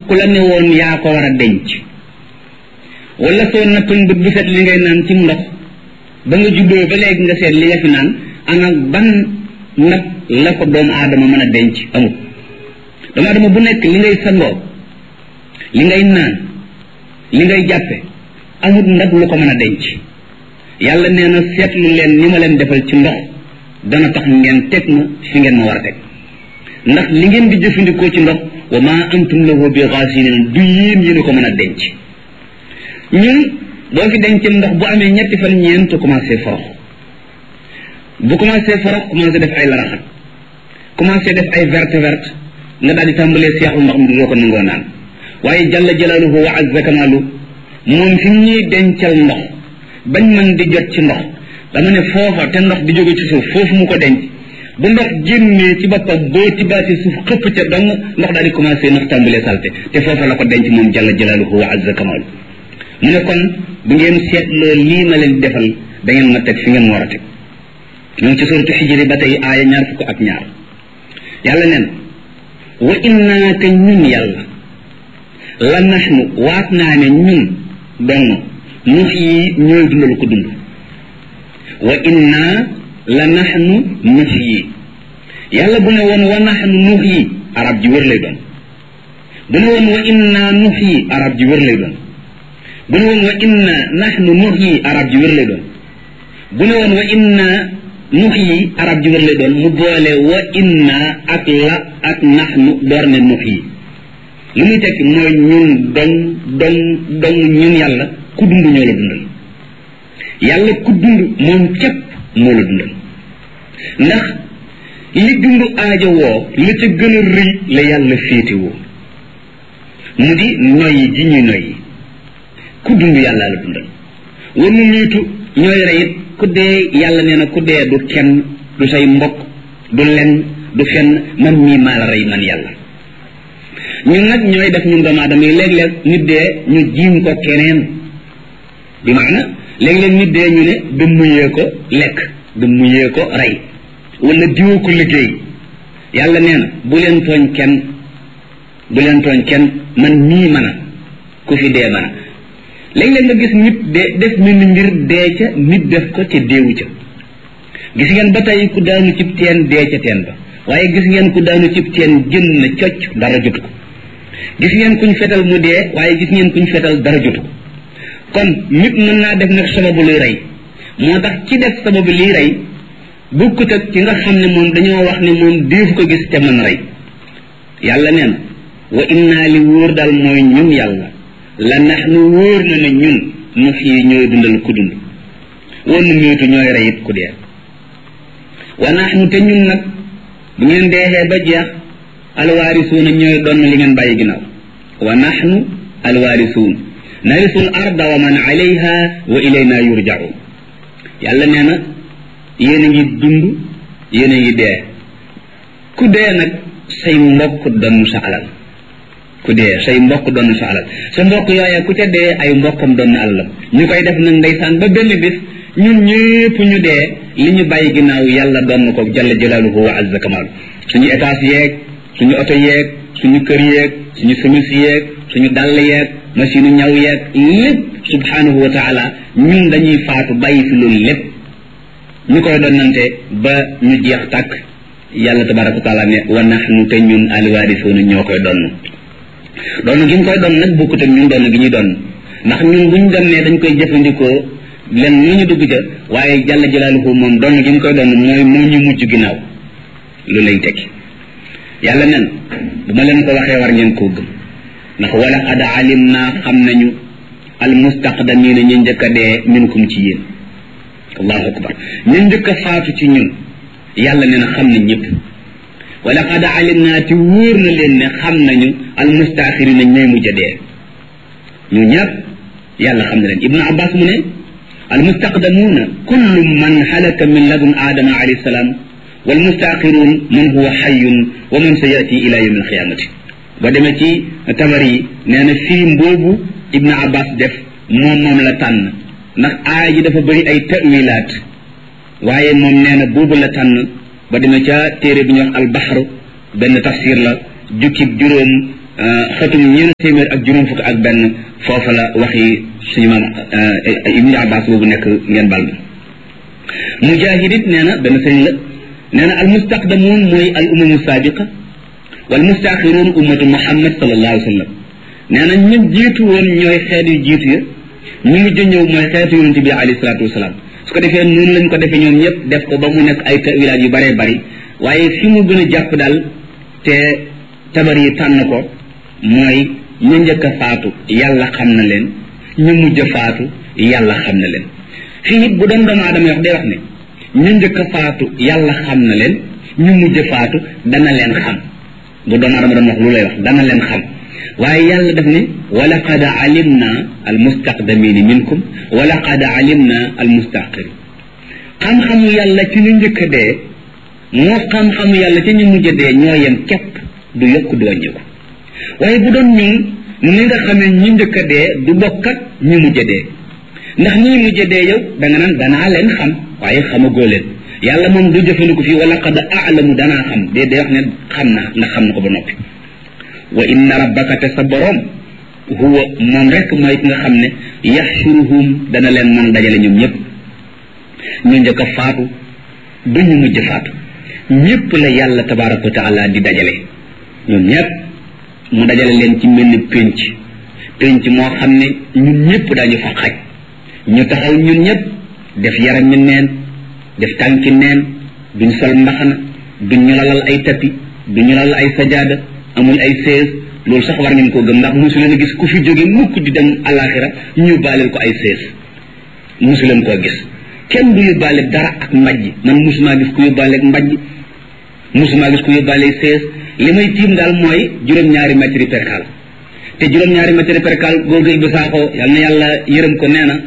ku la ne woon yaa ko war a denc wala soo nattoon bët bu set li ngay naan ci ndox ba nga juddoo ba léegi nga seet li nga fi naan ana ban ndab la ko doomu aadama mën a denc amul doomu aadama bu nekk li ngay sangoo li ngay naan li ngay jàppe amul ndab lu ko mën a denc yàlla nee na seetlu leen ni ma leen defal ci ndox dana tax ngeen teg ma fi ngeen ma war a teg ndax li ngeen di jëfandikoo ci ndox wa ma antum lahu bi xaasinin du yéen yéen ko mën a denc ñun boo fi denc ndox bu amee ñetti fan ñeent commencé forox bu commencé forox commencé def ay laraxat commencé def ay verte verte nga daal di tàmbalee seexlu ndox mi doo ko nangoo naan waaye jalla jalaaluhu wa azza kamaalu moom fi ñuy dencal ndox bañ mën di jot ci ndox dama ne foofa te ndox di jóge ci suuf foofu mu ko denc bu ndox génnee ci boppam boo tibaati suuf xëpp ca dong ndox daal di commencé ndox tàmbalee salte te foofa la ko denc moom jalla jalaaluhu wa azza kamaalu mu ne kon bu ngeen seetloo lii ma leen defal da ngeen ma teg fi ngeen war a teg ñoo ngi ci suratu xijri ba tey aaya ñaar fukk ak ñaar yàlla neen wa innaa te ñun yàlla la naxnu waat naa ne ñun dong nux yi ñooy dundal ko dund wa innaa la naxnu nux yi yàlla bu ne woon wa naxnu nux yi arab ji wër lay doon bu ne woon wa innaa nux yi arab ji wër lay doon bu ne woon wa inna naxnu nux yi arab ji wër lay doon bu ne woon wa inna nux yi arab ji wër lay doon mu boole wa inna ak la ak naxnu door ne nux yi li muy tekki mooy ñun dong dong dong ñun yàlla ku dund ñoo la dundal yàlla ku dund moom képp moo la dundal ndax li dund aajo woo la ca gën a rëy la yàlla féete woo mu di noyyi ji ñuy noyyi ku dund yàlla la dundal war nu niitu ñooy reyit ku dee yàlla nee na ku dee du kenn du say mbokk du lenn du fenn man mii maa la rey man yàlla ñun nag ñooy def ñun doomu aadama yi léeg-léeg nit dee ñu jiim ko keneen bi maana léeg-léeg nit dee ñu ne dëmmuyee ko lekk dëmmuyee ko rey wala diwoo ko liggéey yàlla nee na bu leen tooñ kenn bu leen tooñ kenn man mii mën a ku fi dee mën a léeg-léeg nga gis nit de def mel ni mbir dee ca nit def ko ca déewu ca gis ngeen ba tey ku daanu cib teen dee ca teen ba waaye gis ngeen ku daanu cib teen jën na cocc dara jotu ko gis ngeen kuñ fetal mu dee waaye gis ngeen kuñ fetal dara jotu ko kon nit mën naa def nag sababu luy rey moo tax ci def sababu liy rey bukkut ak ci nga xam ne moom dañoo wax ne moom déefu ko gis te mën rey yàlla nee na wa innaa li wóor daal mooy ñun yàlla la nax nu wóor na ne ñun nu fii ñooy dundal ku dund woon nu miitu ñooy reyit ku dee wa nax nu te ñun nag bu ngeen deexee ba jeex alwaarisuuna ñooy doon li ngeen bàyyi ginnaaw wa nax nu alwaarisuun narisul arda wa man alayha wa ilayna yurjaun yàlla nee na yéen a ngi dund yéen a ngi dee ku dee nag say mbokk doon sa alal ku dee say mbokk doon sa alal sa mbokk yooye ku ca dee ay mbokkam doon na alalam ñu koy def nag ndeysaan ba benn bis ñun ñëpp ñu dee li ñu bàyyi ginnaaw yàlla doon na ko jalla jalaaluhu wa azza kamaalu suñu étage yeeg suñu oto yeeg suñu kër yeeg suñu semis yeeg suñu dàll yeeg machine ñaw yeeg lépp subhanahu wa taala ñun dañuy faatu bàyyi fi loolu lépp ñu koy donnante ba ñu jeex tàkk yàlla tabaraka wa taala ne wa nahnu te ñun alwaarisuuna ñoo koy donn doon gi ñu koy doon nag bokkut ak ñun doon gi ñuy doon ndax ñun buñ donnee dañ koy jëfandikoo len lu ñu dugg ca waaye jalla jalaaluhu moom doon gi ñu koy doon mooy moo ñu mujj ginnaaw lu lay tekki yàlla nen bu ma leen ko waxee war ngeen koo gëm ndax wala qad alim naa xam nañu al mustaqdamina ñu njëkk a dee minkum ci yéen allahu akbar ñu njëkk a faatu ci ñun yàlla nee na xam nañ ñëpp wala qad alim naa ti wóor na leen ne xam nañu al mustaaxirina ñooy mujj a dee ñu ñëpp yàlla xam na leen ibnu abbas mu ne al mustaqdamuuna kullu man halaka min ladun aadama alayhi salaam wal mustaaxiruun man huwa xayun wa man sa yati ila yawmi alqiyamati ba demee ci tabar yi nee na firim boobu ibnu abbas def moom moom la tànn ndax aaya ji dafa bëri ay tawilaat waaye moom nee na boobu la tànn ba demee ca téere bi ñuy wax albaxru benn tafsir la jukkib juróom xatum ñeent téeméer ak juróom fukk ak benn foofa la waxi suñu maam ibnu abbas boobu nekk ngeen bal ma mujahid it nee na benn sëriñ la nee na al mustaqdamuun mooy al umamu saabiqa wal mustaaxiruun ummatu muhammad sallallahu alayhi wa sallam nee na ñu jiitu woon ñooy xeet yu jiitu ya ñu mujj ñëw mooy xeetu yonente bi alayhi salaatu wasalaam su ko defee noonu lañ ko defee ñoom ñëpp def ko ba mu nekk ay tawilaat yu bëree bëri waaye fi mu gën a jàpp daal te tabar yi tànn ko mooy ñu njëkk a faatu yàlla xam na leen ñu mujj a faatu yàlla xam na leen fii it bu doon doomu aadama wax day wax ne ñu njëkk a faatu yàlla xam na leen ñu mujj a faatu dana leen xam bu doomu aadama doon wax lu lay wax dana leen xam waaye yàlla daf ne wala qad alimna al mustaqdamina minkum wala qad alimna al mustaqirin xam-xamu yàlla ci ñu njëkk a dee moo xam-xamu yàlla ci ñu mujj a dee ñoo yem képp du yokk du wàññiku waaye bu doon ñun ni nga xamee ñi njëkk a dee du bokk ak ñi mujj a dee ndax ñi mujj a dee yow da nga naan danaa leen xam waaye xamagoo leen yàlla moom du jëfandiku fii wala qad aalamu danaa xam dee day wax ne xam naa ndax xam na ko ba noppi wa inna rabbaka te sa boroom huwa moom rek mooy ki nga xam ne yaxshuruhum dana leen mën dajale ñoom ñëpp ñu njëkk a faatu du ñu mujj faatu ñëpp la yàlla tabaraka wa taala di dajale ñoom ñëpp mu dajale leen ci mel ni pénc pénc moo xam ne ñun ñëpp daañu fa xaj ñu taxaw ñun ñëpp def yaram mi neen def tànki neen duñ sol mbaxana duñ ñu lalal ay tapi duñ ñu lalal ay sajaada amul ay sées loolu sax war ngeen koo gëm ndax mosu leen a gis ku fi jóge mukk di dem alaxira ñu baaleel ko ay sées mosu leen koo gis kenn du yóbbaale dara ak mbajj man mosumaa gis ku yóbbaale ak mbajj mosumaa gis ku yóbbaale sées li may tiim daal mooy juróom-ñaari mètre percal te juróom-ñaari mètre percal góor gi ba saaxoo yal na yàlla yërëm ko nee na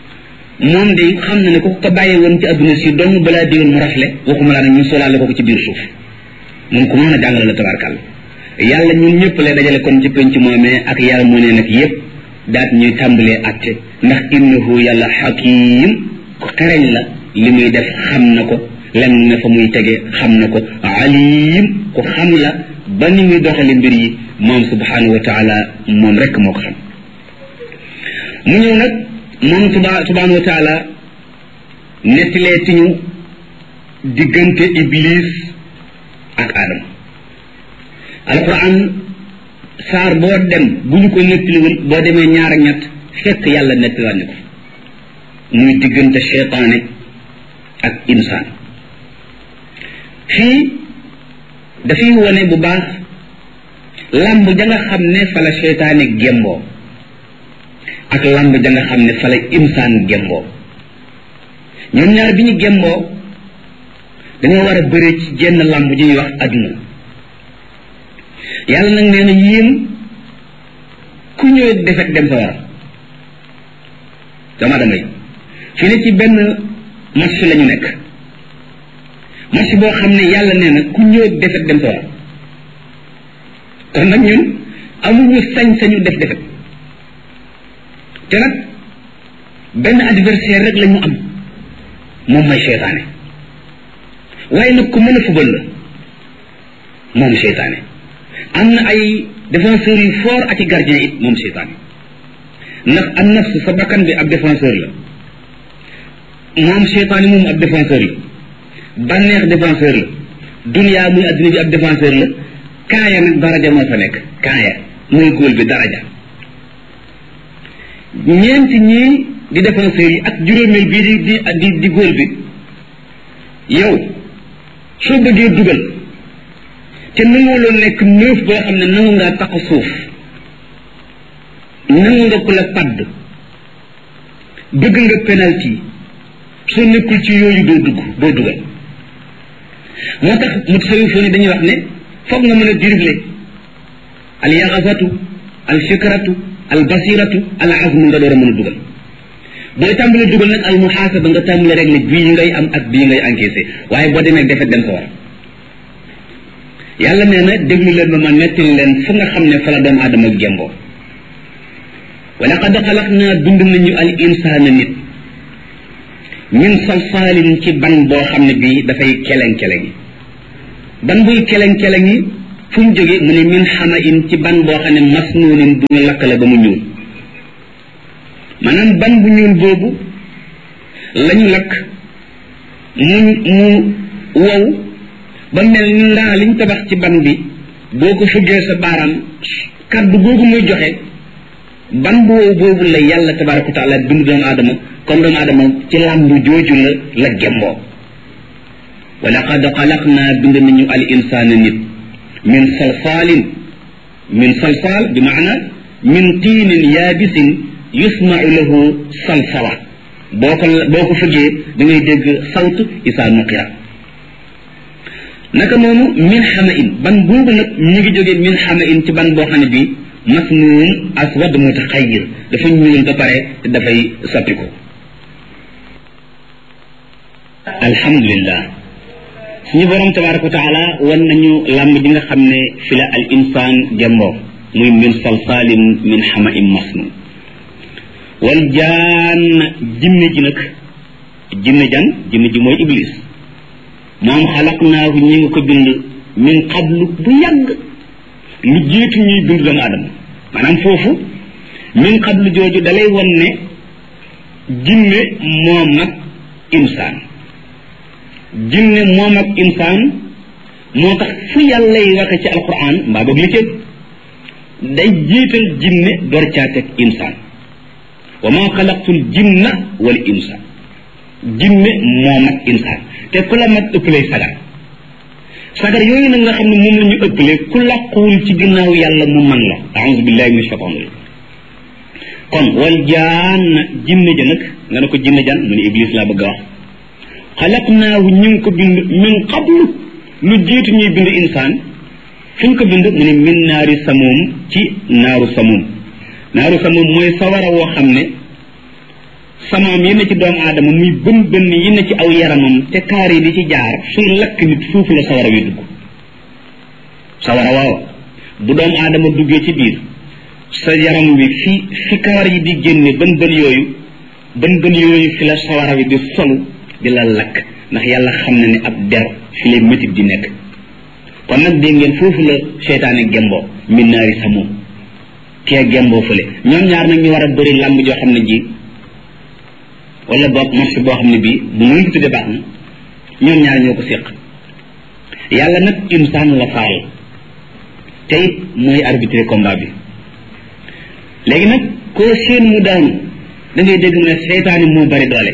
moom de xam na ne ko ko bàyyee woon ci adduna si dong balaa déwén mu rafle waxuma laa nag ñu solaale ko ko ci biir suuf moom ku mën a jàngale la tabarkal yàlla ñun ñëpp lay dajale kon ci penc moomee ak yàlla mu ne nag yëpp daat ñuy tàmbalee atte ndax innahu yàlla xakim ku xereñ la li muy def xam na ko lenn ne fa muy tege xam na ko alim ku xam la ba ni muy doxale mbir yi moom subhanahu wa taala moom rek moo ko xam mu ñëw nag moom tuba subhanahu wa taala nettilee ti ñu diggante iblis ak adama alquran saar boo dem bu ñu ko nettaliwul boo demee ñaar ak ñett fekk yàlla nettaliwaat ne ko muy diggante cheytaane ak insaan fii dafay wone bu baax lamb ja nga xam ne fa la cheytaane gemboo ak lamb ja nga xam ne fa la insaan gemboo ñoom ñaar bi ñu gemboo dañoo war a bëre ci jenn lamb ji ñuy wax adduna yàlla nag nee na yéen ku ñëw defet dem sa war dama damay fi ne ci benn match la ñu nekk match boo xam ne yàlla nee na ku ñëw defet dem sa war kon nag ñun amuñu sañ-sañu def defet te nag benn adversaire rek la ñu am moom mooy seytaane waaye nag ku mën a fubal la moom seytaane am na ay défenseurs yu fort ak i gardien it moom seytaane ndax an nafs sa bakkan bi ab défenseur la moom seytaane moom ab défenseur la bànneex défenseur la duniyaa muy adduna bi ab défenseur la kaaya nag daraja moo fa nekk kaaya muy góol bi daraja ñeenti ñii di défenseurs yi ak juróomeel bii di di di di góol bi yow soo bëggee dugal te nanguwuloo nekk neuf boo xam ne nangu ngaa tax suuf nangu nga ku la padd bëgg nga penalty soo nekkul ci yooyu doo dugg doo dugal moo tax mu tasawifoo ni dañuy wax ne foog nga mën a dribbler al yaxasatu al fikratu al basiratu al azmu nga door a mën a dugal booy tàmbale dugal nag al muhaasaba nga tàmbale rek ne bii ngay am ak bii ngay encaissé waaye boo demee defet dem sa war yàlla nee na déglu leen ba ma nettali leen fu nga xam ne fa la doomu aadama gemboo wa laqad xalaq naa dund nañu al insaana nit min salsaalin ci ban boo xam ne bii dafay keleng-keleng yi ban buy keleng-keleng yi fu mu jóge mu ne min xama in ci ban boo xam ne masnuunin bu ñu lakkale ba mu ñuul maanaam ban bu ñuul boobu lañu lakk mu mu wow ba mel ni ndaa liñ tabax ci ban bi boo ko fëggee sa baaraam kaddu googu muy joxe ban bu wow boobu la yàlla tabaraka wa taala bind doomu aadama comme doomu aadama ci làmb jooju la la gemboo wa laqad xalaqna bind nañu al insaana nit min salsaalin min salsaal bi maana min tiinin yaabisin yusmau lahu salsala boo ko boo ko fëggee da ngay dégg sawt isaa nuqira naka noonu min xama in ban boobu nag ñu ngi jógee min xama in ci ban boo xam ne bi masnuun aswad mutaxayir dafa ñuul ba pare te dafay soppiku alhamdulillah suñu borom tabaraka wa taala wan nañu làmb ji nga xam ne fi la al insaan gemboo muy min salsaalin min xama in masnuun wal jaan jinne ji nag jinne jan jinne ji mooy iblis moom xalaqnaahu ñi nga ko bind min qablu bu yàgg lu jiitu ñuy bind doomu aadama maanaam foofu min qablu jooju dalay won ne jinne moom ak insaan jinne moom ak insaan moo tax fu yàlla yi waxe ci alquran mbaa boog li cëg day jiital jinne door caa teg insaan wa ma xalaqtul jinna wal insaan jinne moom ak insaan te ku la mag ëppalee sagar sagar yooyu nag nga xam ne moom la ñu ëppalee ku làquwul ci ginnaaw yàlla mu man la aouzu billahi min shaitan rajim kon wal jaan jinne ja nag nga ne ko jinne jan mu ne iblis laa bëgg a wax xalaqnaahu ñu ngi ko bind min qablu lu jiitu ñuy bind insaan fu ñu ko bind mu ne min naari samuum ci naaru samuum naaru samuum mooy sawara woo xam ne samaam yi ne ci doomu aadama muy bën bën yi ne ci aw yaramam te kaar yi di ci jaar suy lakk nit foofu la sawara wi dugg sawara waaw bu doomu aadama duggee ci biir sa yaram wi fi fi kawar yi di génne bën bën yooyu bën bën yooyu fi la sawara wi di solu di la lakk ndax yàlla xam na ne ab der fi lay métit di nekk kon nag dégg ngeen foofu la seytaane gemboo min naari samuum kee gemboo fële ñoom ñaar nag ñu war a bëri làmb joo xam ne ji wala boog marché boo xam ne bii bu muy ko tudde baax na ñoom ñaar ñoo ko séq yàlla nag insaan la faal te it mooy arbitré combat bi léegi nag koo seen mu daanu da ngay dégg mu ne seytaani moo bari doole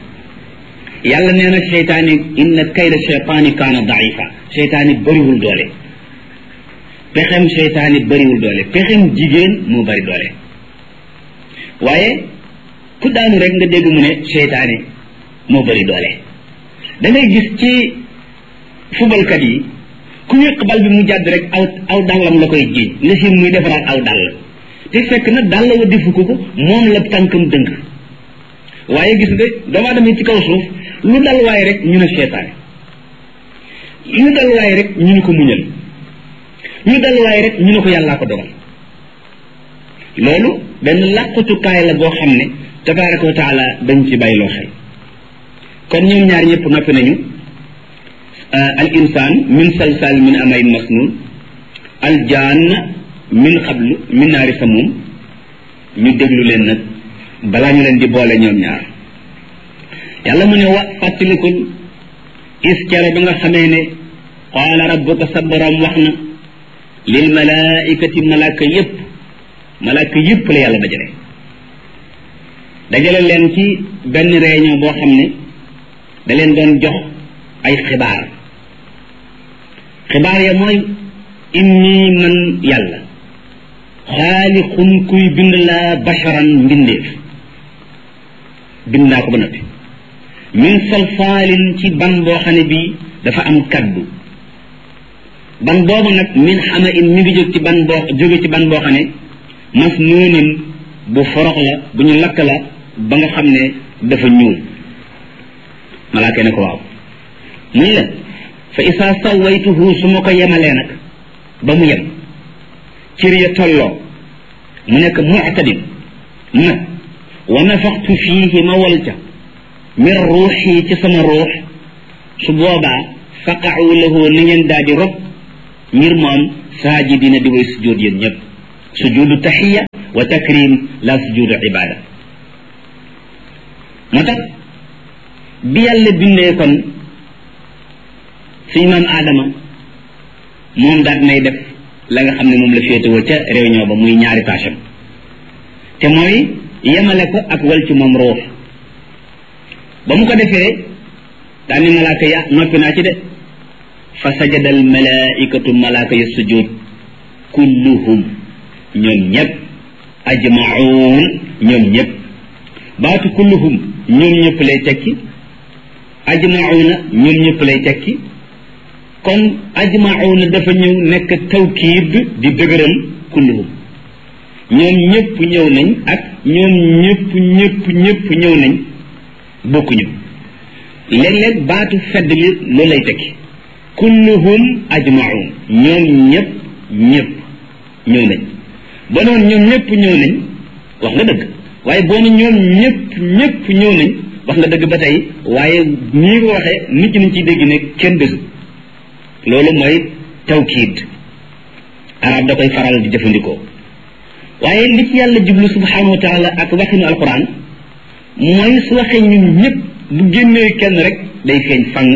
yàlla nee na seytaani inna kayda seytaani kaana daifa seytaani bariwul doole pexem seytaani bariwul doole pexem jigéen moo bari doole waaye ku daanu rek nga dégg mu ne seytaane moo bari doole da ngay gis ci fubalkat yi ku wéq bal bi mu jàdd rek aw aw dàllam la koy jiiñ nga siin muy defaraat aw dàll te fekk na dàll wa defu ko ko moom la tànkam dëng waaye gis nga doomu aadama ci kaw suuf lu dal waaye rek ñu ne seytaane lu dal waaye rek ñu ne ko muñal lu dal waaye rek ñu ne ko yàllaa ko dogal loolu benn làqutukaay la boo xam ne tabaraka wa taala dañ ci bàyyiloo xel kon ñoom ñaar ñëpp noppi nañu al insaan min salsal min amayin masnun al jaan min xablu min naari samum ñu déglu leen nag balaa ñu leen di boole ñoom ñaar yàlla mu ne wa fàttalikul is kere ba nga xamee ne qaala rabbuka sa borom wax na lil malaikati malaaka yépp malaaka yépp la yàlla dajale dajale leen ci benn réunion boo xam ne da leen doon jox ay xibaar xibaar ya mooy inni man yàlla xaalixun kuy bind laa basharan mbindeef bind naa ko ba noppi min salsaalin ci ban boo xam ne bii dafa am kaddu ban boobu nag min xama in mi ngi jóg ci ban boo jóge ci ban boo xam ne mas noonin bu forox la bu ñu lakk la ba nga xam ne dafa ñuul malaaka ne ko waaw muy la fa isaa sawaytuhu su ma ko yemalee nag ba mu yem cër ya tolloo mu nekk muctadin nag wa nafaxtu fiihi ma wal ca min ruuxi ci sama ruux su boobaa faqacu lahu na ngeen daal di rob ngir moom saajidina di way sujud yéen ñëpp sujudu taxiya wa takrim la sujudu ibada moo tax bi yàlla bindee kon suñu maam aadama moom daal nay def la nga xam ne moom la féetewoo ca réunion ba muy ñaari tâcham te mooy yemale ko ak wal ci moom roof ba mu ko defee daal ni malaaka ya noppi naa ci de fa sajada al malaikatu malaaka ya sujud kulluhum ñoom ñëpp ajmaun ñoom ñëpp baatu kulluhum ñoom ñëpp lay tekki ajmauna ñoom ñëpp lay tekki kon ajmauna dafa ñëw nekk tawkiid di dëgëral kulluhum ñoom ñëpp ñëw nañ ak ñoom ñëpp ñëpp ñëpp ñëw nañ bokkuñu léeg-léeg baatu fedd li loolu lay tekki kulluhum ajmaun ñoom ñëpp ñëpp ñëw nañ ba noonu ñoom ñëpp ñëw nañ wax nga dëgg waaye boo ne ñoom ñëpp ñëpp ñëw nañ wax nga dëgg ba tey waaye nii ko waxee nit ñi nañ ciy dégg ne kenn desu loolu mooy tawkiid arab da koy faral di jëfandikoo waaye li ci yàlla jublu subhanahu wa taala ak waxinu alquran mooy su waxee ñun ñëpp bu génnee kenn rek day feeñ fang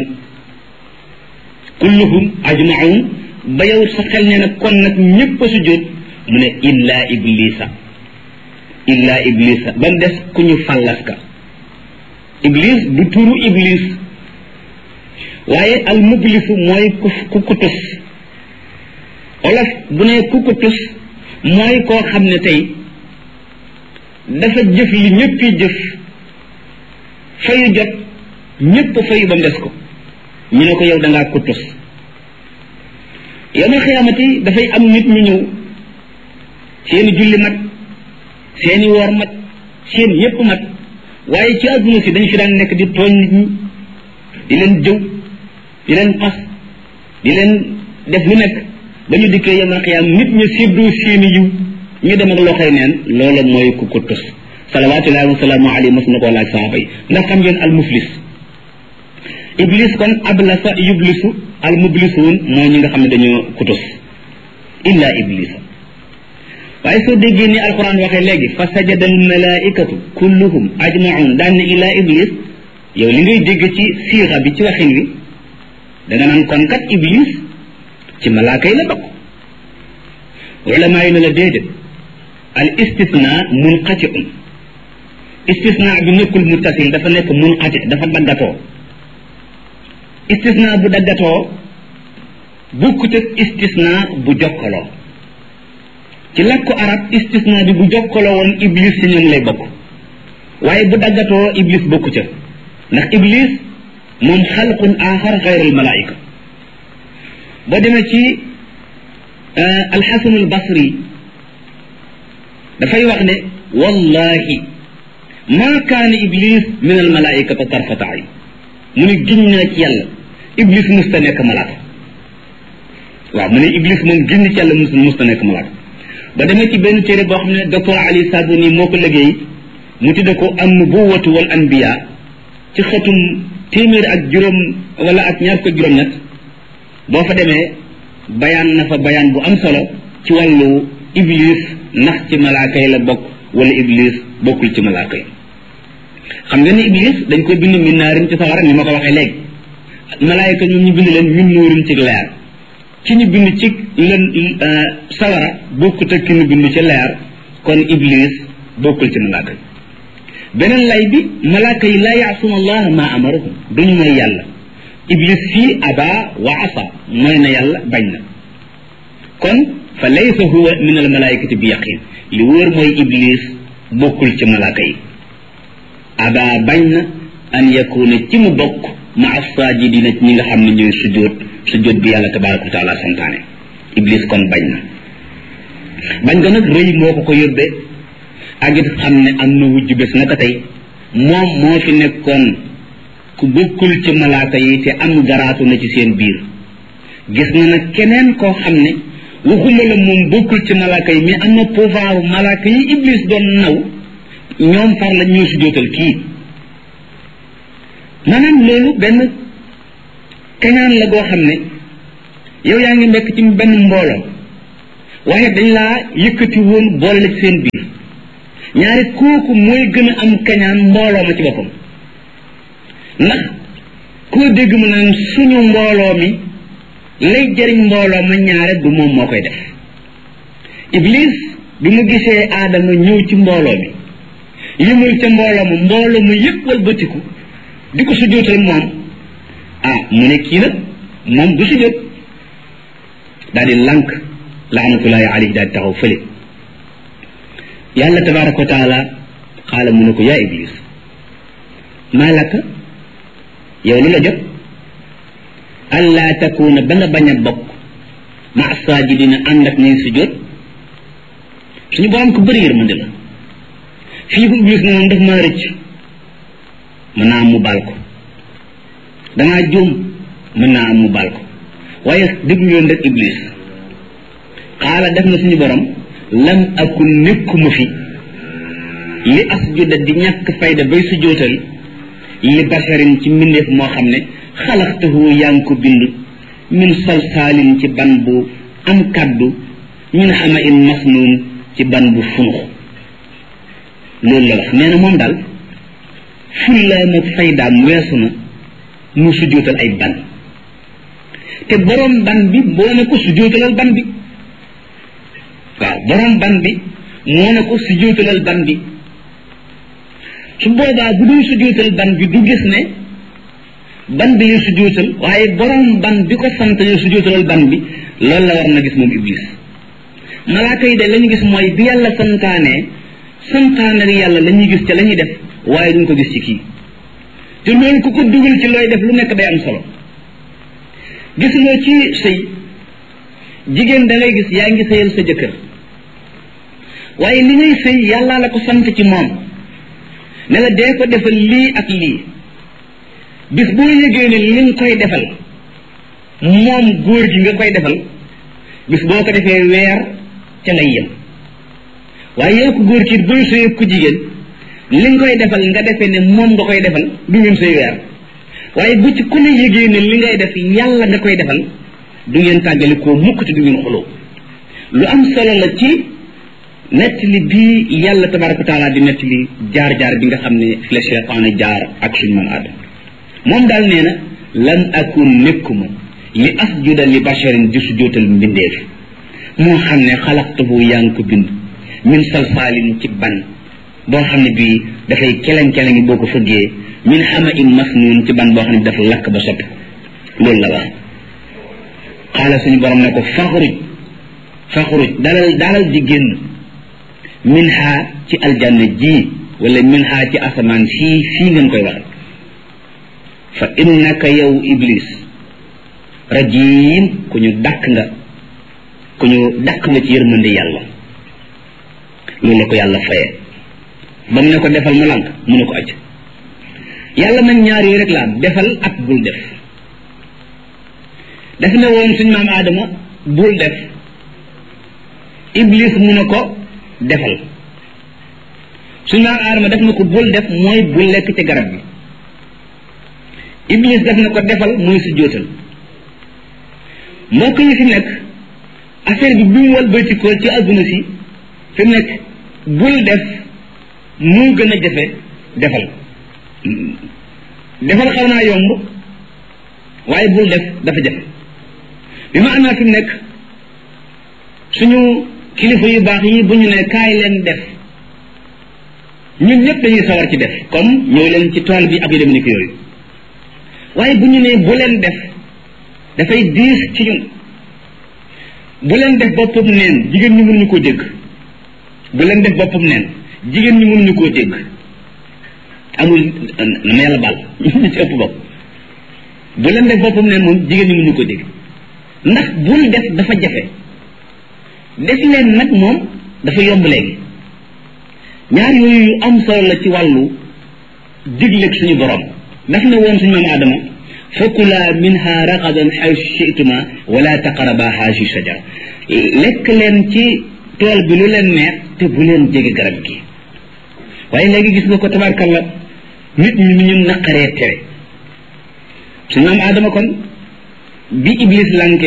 kulluhum ajmaun ba yow sa xel ne nag kon nag ñëpp a sujjóot mu ne illa iblisa illa iblisa ba mu des ku ñu fallas ka iblis du turu iblis waaye al mublisu mooy ku ku kutus olof bu ne ku kutus mooy koo xam ne tey dafa jëf li ñëppi jëf fayu jot ñëpp fayu ba mu des ko ñu ne ko yow da ngaa kutus yowmal xiyaamati dafay am nit ñu ñëw seeni julli mat seeni woor mat seen yépp mat waaye ci àdduna si dañ fi daan nekk di tooñ nit ñi di leen jëw di leen xas di leen def lu nekk ba ñu dikkee yowmal xiyaam nit ñi séddoo seeni yiw ñu dem ak loxoy neen loola mooy ku ko tus salawaatullahi wa salaamu alayhi mas na koo laaj saaba yi ndax xam ngeen al muflis iblis kon ablasa yublisu al mublisuun mooy ñi nga xam ne dañoo kutus illa iblisa waaye soo déggee ni alquran waxee léegi fa sajada al malaikatu kulluhum ajmaun daan ne illa iblis yow li ngay dégg ci siixa bi ci waxin wi da nga naan kon kat iblis ci malaaka yi la bokk ulama yi ne la déedéet al istisna munqatiun istisna bi nekkul muttasil dafa nekk munqati dafa daggatoo istisna bu daggatoo bukkut ak istisna bu jokkaloo ci làkku arab istisna bi bu jokkaloo woon iblis ci ñoom lay bokk waaye bu daggatoo iblis bokku ca ndax iblis moom xalqun axar xayrul malaayika boo demee ci alxasan albasri dafay wax ne wallahi ma kaana iblis min almalaikata tarfata ayn mu ne giñ naa ci yàlla iblis musta nekk malaaka waaw mu ne iblis moom giñ ci yàlla mus musta nekk malaaka ba demee ci benn téere boo xam ne docteur ali sabuni moo ko liggéey mu tudde ko an nubuwatu wal anbiya ci xëtum téeméer ak juróom wala ak ñaar ko juróom-ñett boo fa demee bayaan na fa bayaan bu am solo ci wàllu iblis ndax ci malaaka yi la bokk wala iblis bokkul ci malaaka yi xam nga ni iblis dañ koy bind min naarin ci sawara ni ma ko waxee léegi malaayika ñoom ñu bind leen min nuurin ci leer ci ñu bind ci leen sawara bokkut ak ki ñu bind ci leer kon iblis bokkul ci malaaka yi beneen lay bi malaaka yi laa yaasuna allah ma amarahum duñu mooy yàlla iblis fii aba wa asa mooy na yàlla bañ na kon fa laysa huwa min al malaikati bi yaqin li wóor mooy iblis bokkul ci malaaka yi aba bañ na an yakuna ci mu bokk ma asajidina ci ñi nga xam ne ñooy sujjóot sujjóot bi yàlla tabaraka wa taala santaane iblis kon bañ na bañ nga nag rëy moo ko ko yóbbee ak it xam ne am na wujj bés naka tey moom moo fi nekkoon ku bokkul ci malaaka yi te am garaatu na ci seen biir gis na nag keneen koo xam ne waxuma la moom bokkul ci malaaka yi mais am na pouvoir malaaka yi iblis doon naw ñoom far la ñoo si jootal kii maanaam loolu benn kañaan la goo xam ne yow yaa ngi nekk ci benn mbooloo waaye dañ laa yëkkati woon boole la ci seen biir ñaari kooku mooy gën a am kañaan mbooloo ma ci boppam ndax koo dégg mu naan suñu mbooloo mi lay jëriñ mbooloo ma ñaare du moom moo koy def iblis bi mu gisee aadama ñëw ci mbooloo mi yëmul ca mbooloo ma mbooloo mu yëpp walbatiku di ko sujjóotal moom ah mu ne kii nag moom du sujjóot daal di lànk laanatullahi alayhi daal di taxaw fële yàlla tabaraka wa taala xaala mu ne ko yaa iblis maa laka yow lu la jot allaa takuuna ba nga bañ a bokk ma saajidina ànd ak ñuy sujjóot suñu borom ko bëri yërmande la fii bu iblis ne moom daf maa rëcc mën naa am mu baal ko dangaa juum mën naa am mu baal ko waaye déglu leen rek iblis xaala def na suñu borom lam akun nekkuma fi li asjuda di ñàkk fayda bay sujjóotal li basharin ci mbindeef moo xam ne xalaxtahu yaa ngi ko bind min salsaalin ci ban bu am kàddu min xama in masnuun ci ban bu funux loolu la wax nee na moom daal fullaam ak faydaam weesu na mu sujjóotal ay ban te borom ban bi boo ne ko sujjóotalal ban bi waaw borom ban bi moo ne ko sujjóotalal ban bi su boobaa bu dul sujjóotal ban bi du gis ne ban bi lay sujjóotal waaye borom ban bi ko sant ne sujjóotalal ban bi loolu la war na gis moom iblis malaaka yi de la ñu gis mooy bi yàlla santaane santaane yàlla la ñuy gis ca la ñuy def waaye duñ ko gis ci kii te loolu ku ko dugal ci looy def lu nekk day am solo gis nga ci sëy jigéen da ngay gis yaa ngi sëyal sa jëkkër waaye li ngay sëy yàlla la ko sant ci moom ne la dee ko defal lii ak lii bis boo yëgee ne li nga koy defal moom góor gi nga koy defal bis boo ko defee weer ca lay yem waaye yow ko góor ki booy sëy ku jigéen li nga koy defal nga defee ne moom nga koy defal du ngeen sëy weer waaye bu ci ku ne yëgee ne li ngay def yàlla nga koy defal du ngeen tàggali koo mukk te du ngeen xuloo lu am solo la ci nettali bii yàlla tabaraka wa taala di nettali jaar-jaar bi nga xam ne fi la cheytaane jaar ak suñu man aadama moom daal nee na lan akun nekkuma li asjuda li basharin di sujjóotal mbindeef moo xam ne xalaqtahu yaa ngi ko bind min salsaalin ci ban boo xam ne bii dafay keleng-keleng boo ko fëggee min xama in masnuun ci ban boo xam ne bi dafa lakk ba soppi loolu la wax xaala suñu borom ne ko faxruj faxruj dalal dalal di génn min xaa ci aljanna ji wala min xaa ci asamaan fii fii ngeen koy waxe fa innaka yow iblis rajim ku ñu dàkk nga ku ñu dàkk nga ci yërmande yàlla loolu la ko yàlla fayee ba mu ne ko defal mu lànk mu ne ko acc yàlla nag ñaar yi rek la defal ak bul def daf ne woon suñ maam aadama bul def iblis mu ne ko defal suñ maam aadama def na ko bul def mooy bul lekk ci garab bi iblis def na ko defal mooy su jóotal mbokk yi fi nekk affaire bi bi mu walbatikoo ci adduna si fi mu nekk bul def moo gën a jafe defal defal xaw naa yomb waaye bul def dafa jafe bi ma amee fi mu nekk suñu kilifa yu baax yi bu ñu ne kaay leen def ñun ñëpp dañuy sawar ci def comme ñëw leen ci tool bi ak yu dem ni ko yooyu waaye bu ñu ne bu leen def dafay diis ci ñun bu leen def boppam neen jigéen ñi mënuñu koo dégg bu leen def boppam neen jigéen ñi mënuñu koo dégg amul na ma yàlla baal ñu ci ëpp bopp bu leen def boppam neen moom jigéen ñi mënuñu koo dégg ndax bul def dafa jafe def leen nag moom dafa yomb léegi ñaar yooyu yu am solo la ci wàllu digleeg suñu borom daf ne woon suñu maam aadama fakula minha ragadan xaysu chituma wala taqaraba haasi shajar lekk leen ci tool bi lu leen neex te bu leen jege garab gi waaye léegi gis nga ko tabarkalla nit ñi ni ñu naqaree tere suñu maam aadama kon bi iblis lankee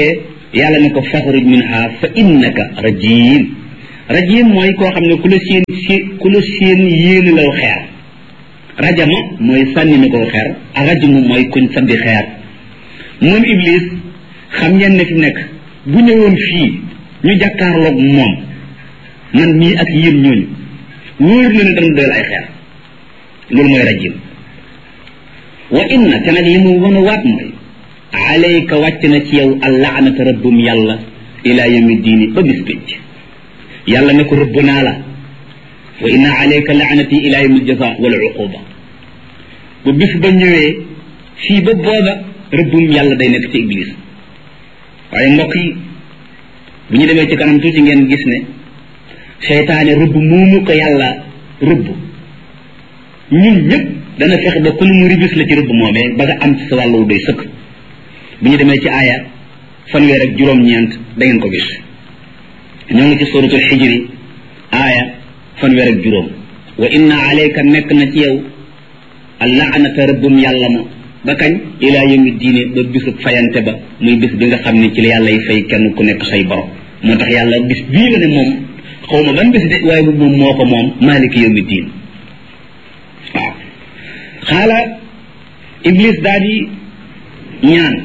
yàlla ne ko faxruj minha fa innaka rajim rajim mooy koo xam ne ku la seen si ku la seen yéene law xeer rajama mooy sànni na ko xeer ak rajamu mooy kuñ sandi xeer moom iblis xam ngeen ne fi nekk bu ñëwoon fii ñu jàkkaarloog moom man mii ak yéen ñooñu wóor na ne dana doyal ay xeer loolu mooy rajim wa inna te nag li mu wan a waat mooy alayka wàcc na ci yow allaanata rëbbum yàlla ila yawmi diini ba bis pénc yàlla ne ko rëbb naa la wa inna alayka laanati ila yawmi aljaza wal uquba bu bis ba ñëwee fii ba booba rëbbum yàlla day nekk ci iblis waaye mbokk yi bu ñu demee ci kanam tuuti ngeen gis ne seytaane rëbb moomu ko yàlla rëbb ñun ñëpp dana fexe ba ku ne mu ribis la ci rëbb moomee ba nga am ci sa wàllu doy sëkk bu ñu demee ci aaya fanweer ak juróom-ñeent da ngeen ko gis ñoo ngi ci suratul xijri aaya fanweer ak juróom wa inna alayka nekk na ci yow allaanata rëbbum yàlla ma ba kañ ilaa yawmi diine ba bisub fayante ba muy bis bi nga xam ne ci la yàlla y fay kenn ku nekk say borom moo tax yàlla bis bii la ne moom xaw ma ban bis de waaye bu moom moo ko moom maaliki yawmi diin waaw xaala iblis daal di ñaan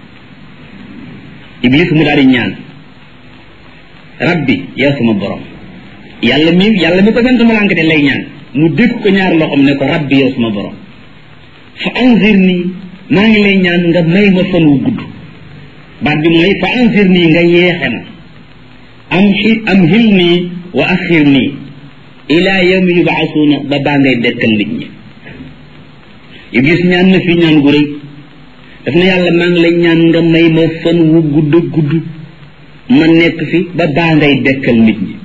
iblis mu daal di ñaan rabbi yow sama borom yàlla mi yàlla mi ko sant ma lànk de lay ñaan mu dégg ko ñaar loxoom ne ko rabbi yow sama borom fa anzir nii maa ngi lay ñaan nga may ma fan wu gudd baat bi mooy fa anzir nii nga yeexe ma am xi am xil nii wa axir nii ila yawmi yubaasuuna ba baa ngay dekkal nit ñi iblis ñaan na fi ñaan gu rëy daf na yàlla maa ngi lay ñaan nga may ma fan wu gudd gudd ma nekk fi ba baa ngay dekkal nit ñi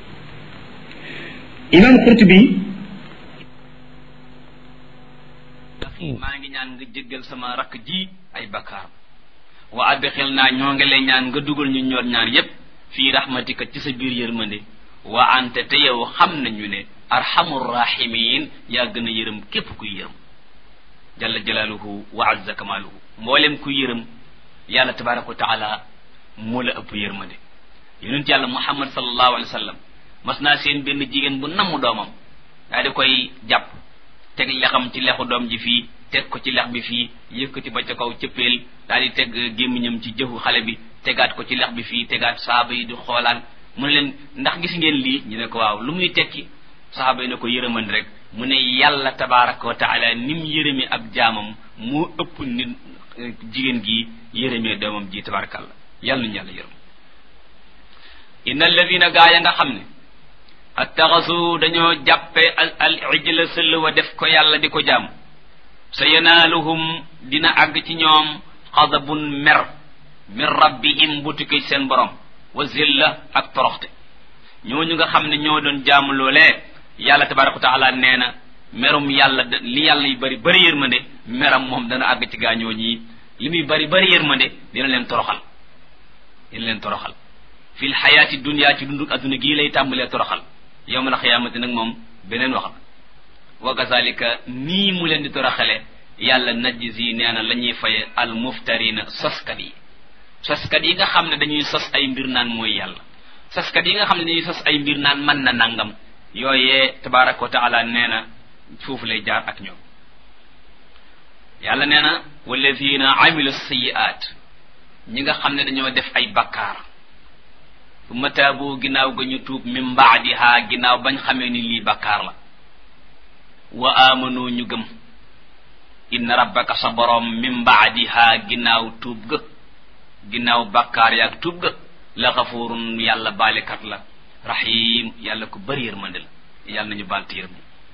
imam Qurtubi maa ngi ñaan nga jéggal sama rakk ji ay bakkaar wa adxil naa ñoo ngi lay ñaan nga dugal ñu ñoor ñaar yépp fii rahmatika ci sa biir yërmande wa ante te yow xam nañu ne arhamur rahimin yaa gën a yërëm képp kuy yërëm jalla jalaaluhu wa azza kamaaluhu mboolem kuy yërëm yàlla tabaraka wa taala moo la ëpp yërmande yonent yàlla muhammad sallallahu alayhi wa sallam mas naa seen benn jigéen bu namm doomam daa di koy jàpp teg lexam ci lexu doom ji fii teg ko ci lex bi fii yëkkati ba ca kaw cëppeel daal di teg gémmiñam ci jëfu xale bi tegaat ko ci lex bi fii tegaat saaba yi di xoolaan mu ne leen ndax gis ngeen lii ñu ne ko waaw lu muy tekki saaba yi ne ko yërëmandi rek mu ne yàlla tabaraka wa taala ni mu yërëmee ab jaamam moo ëpp nit jigéen gi yërëmee doomam ji tabarakallah yàlla nañu yàlla yërëm inna alladina gaa ya nga xam ne attaxasu dañoo jàppe al al ijla sëll wa def ko yàlla di ko jaam sa yanaaluhum dina àgg ci ñoom xadabun mer min rabbihim bu tukkee seen borom wa zilla ak toroxte ñooñu nga xam ne ñoo doon jaamu loolee yàlla tabaraka wa taala nee na merum yàlla li yàlla yu bari bari yërmande meram moom dana àgg ci gaañoo ñii li muy bari bari yërmande dina leen toroxal dina leen toroxal fil xayaati dunia ci dunduk adduna gii lay tàmbalee toroxal yowmal xiyaamati nag moom beneen wax la wa kazalika nii mu leen di toroxale yàlla najzi nee na la ñuy faye al muftarina soskat yi soskat yi nga xam ne dañuy sos ay mbir naan mooy yàlla soskat yi nga xam ne dañuy sos ay mbir naan mën na nangam yooyee tabaraka wa taala nee na foofu lay jaar ak ñoom yàlla nee na walladina amilu sayiat ñi nga xam ne dañoo def ay bakkaar summa taabu ginnaaw ga ñu tuub min baadiha ginnaaw bañ xamee ni lii bakkaar la wa amanu ñu gëm inna rabbaka sa borom min baadiha ginnaaw tuub ga ginnaaw bakkaar yaag tuub ga la xafurun yàlla baalekat la rahim yàlla ko bëri yërmande la yàlla nañu baal te yërëm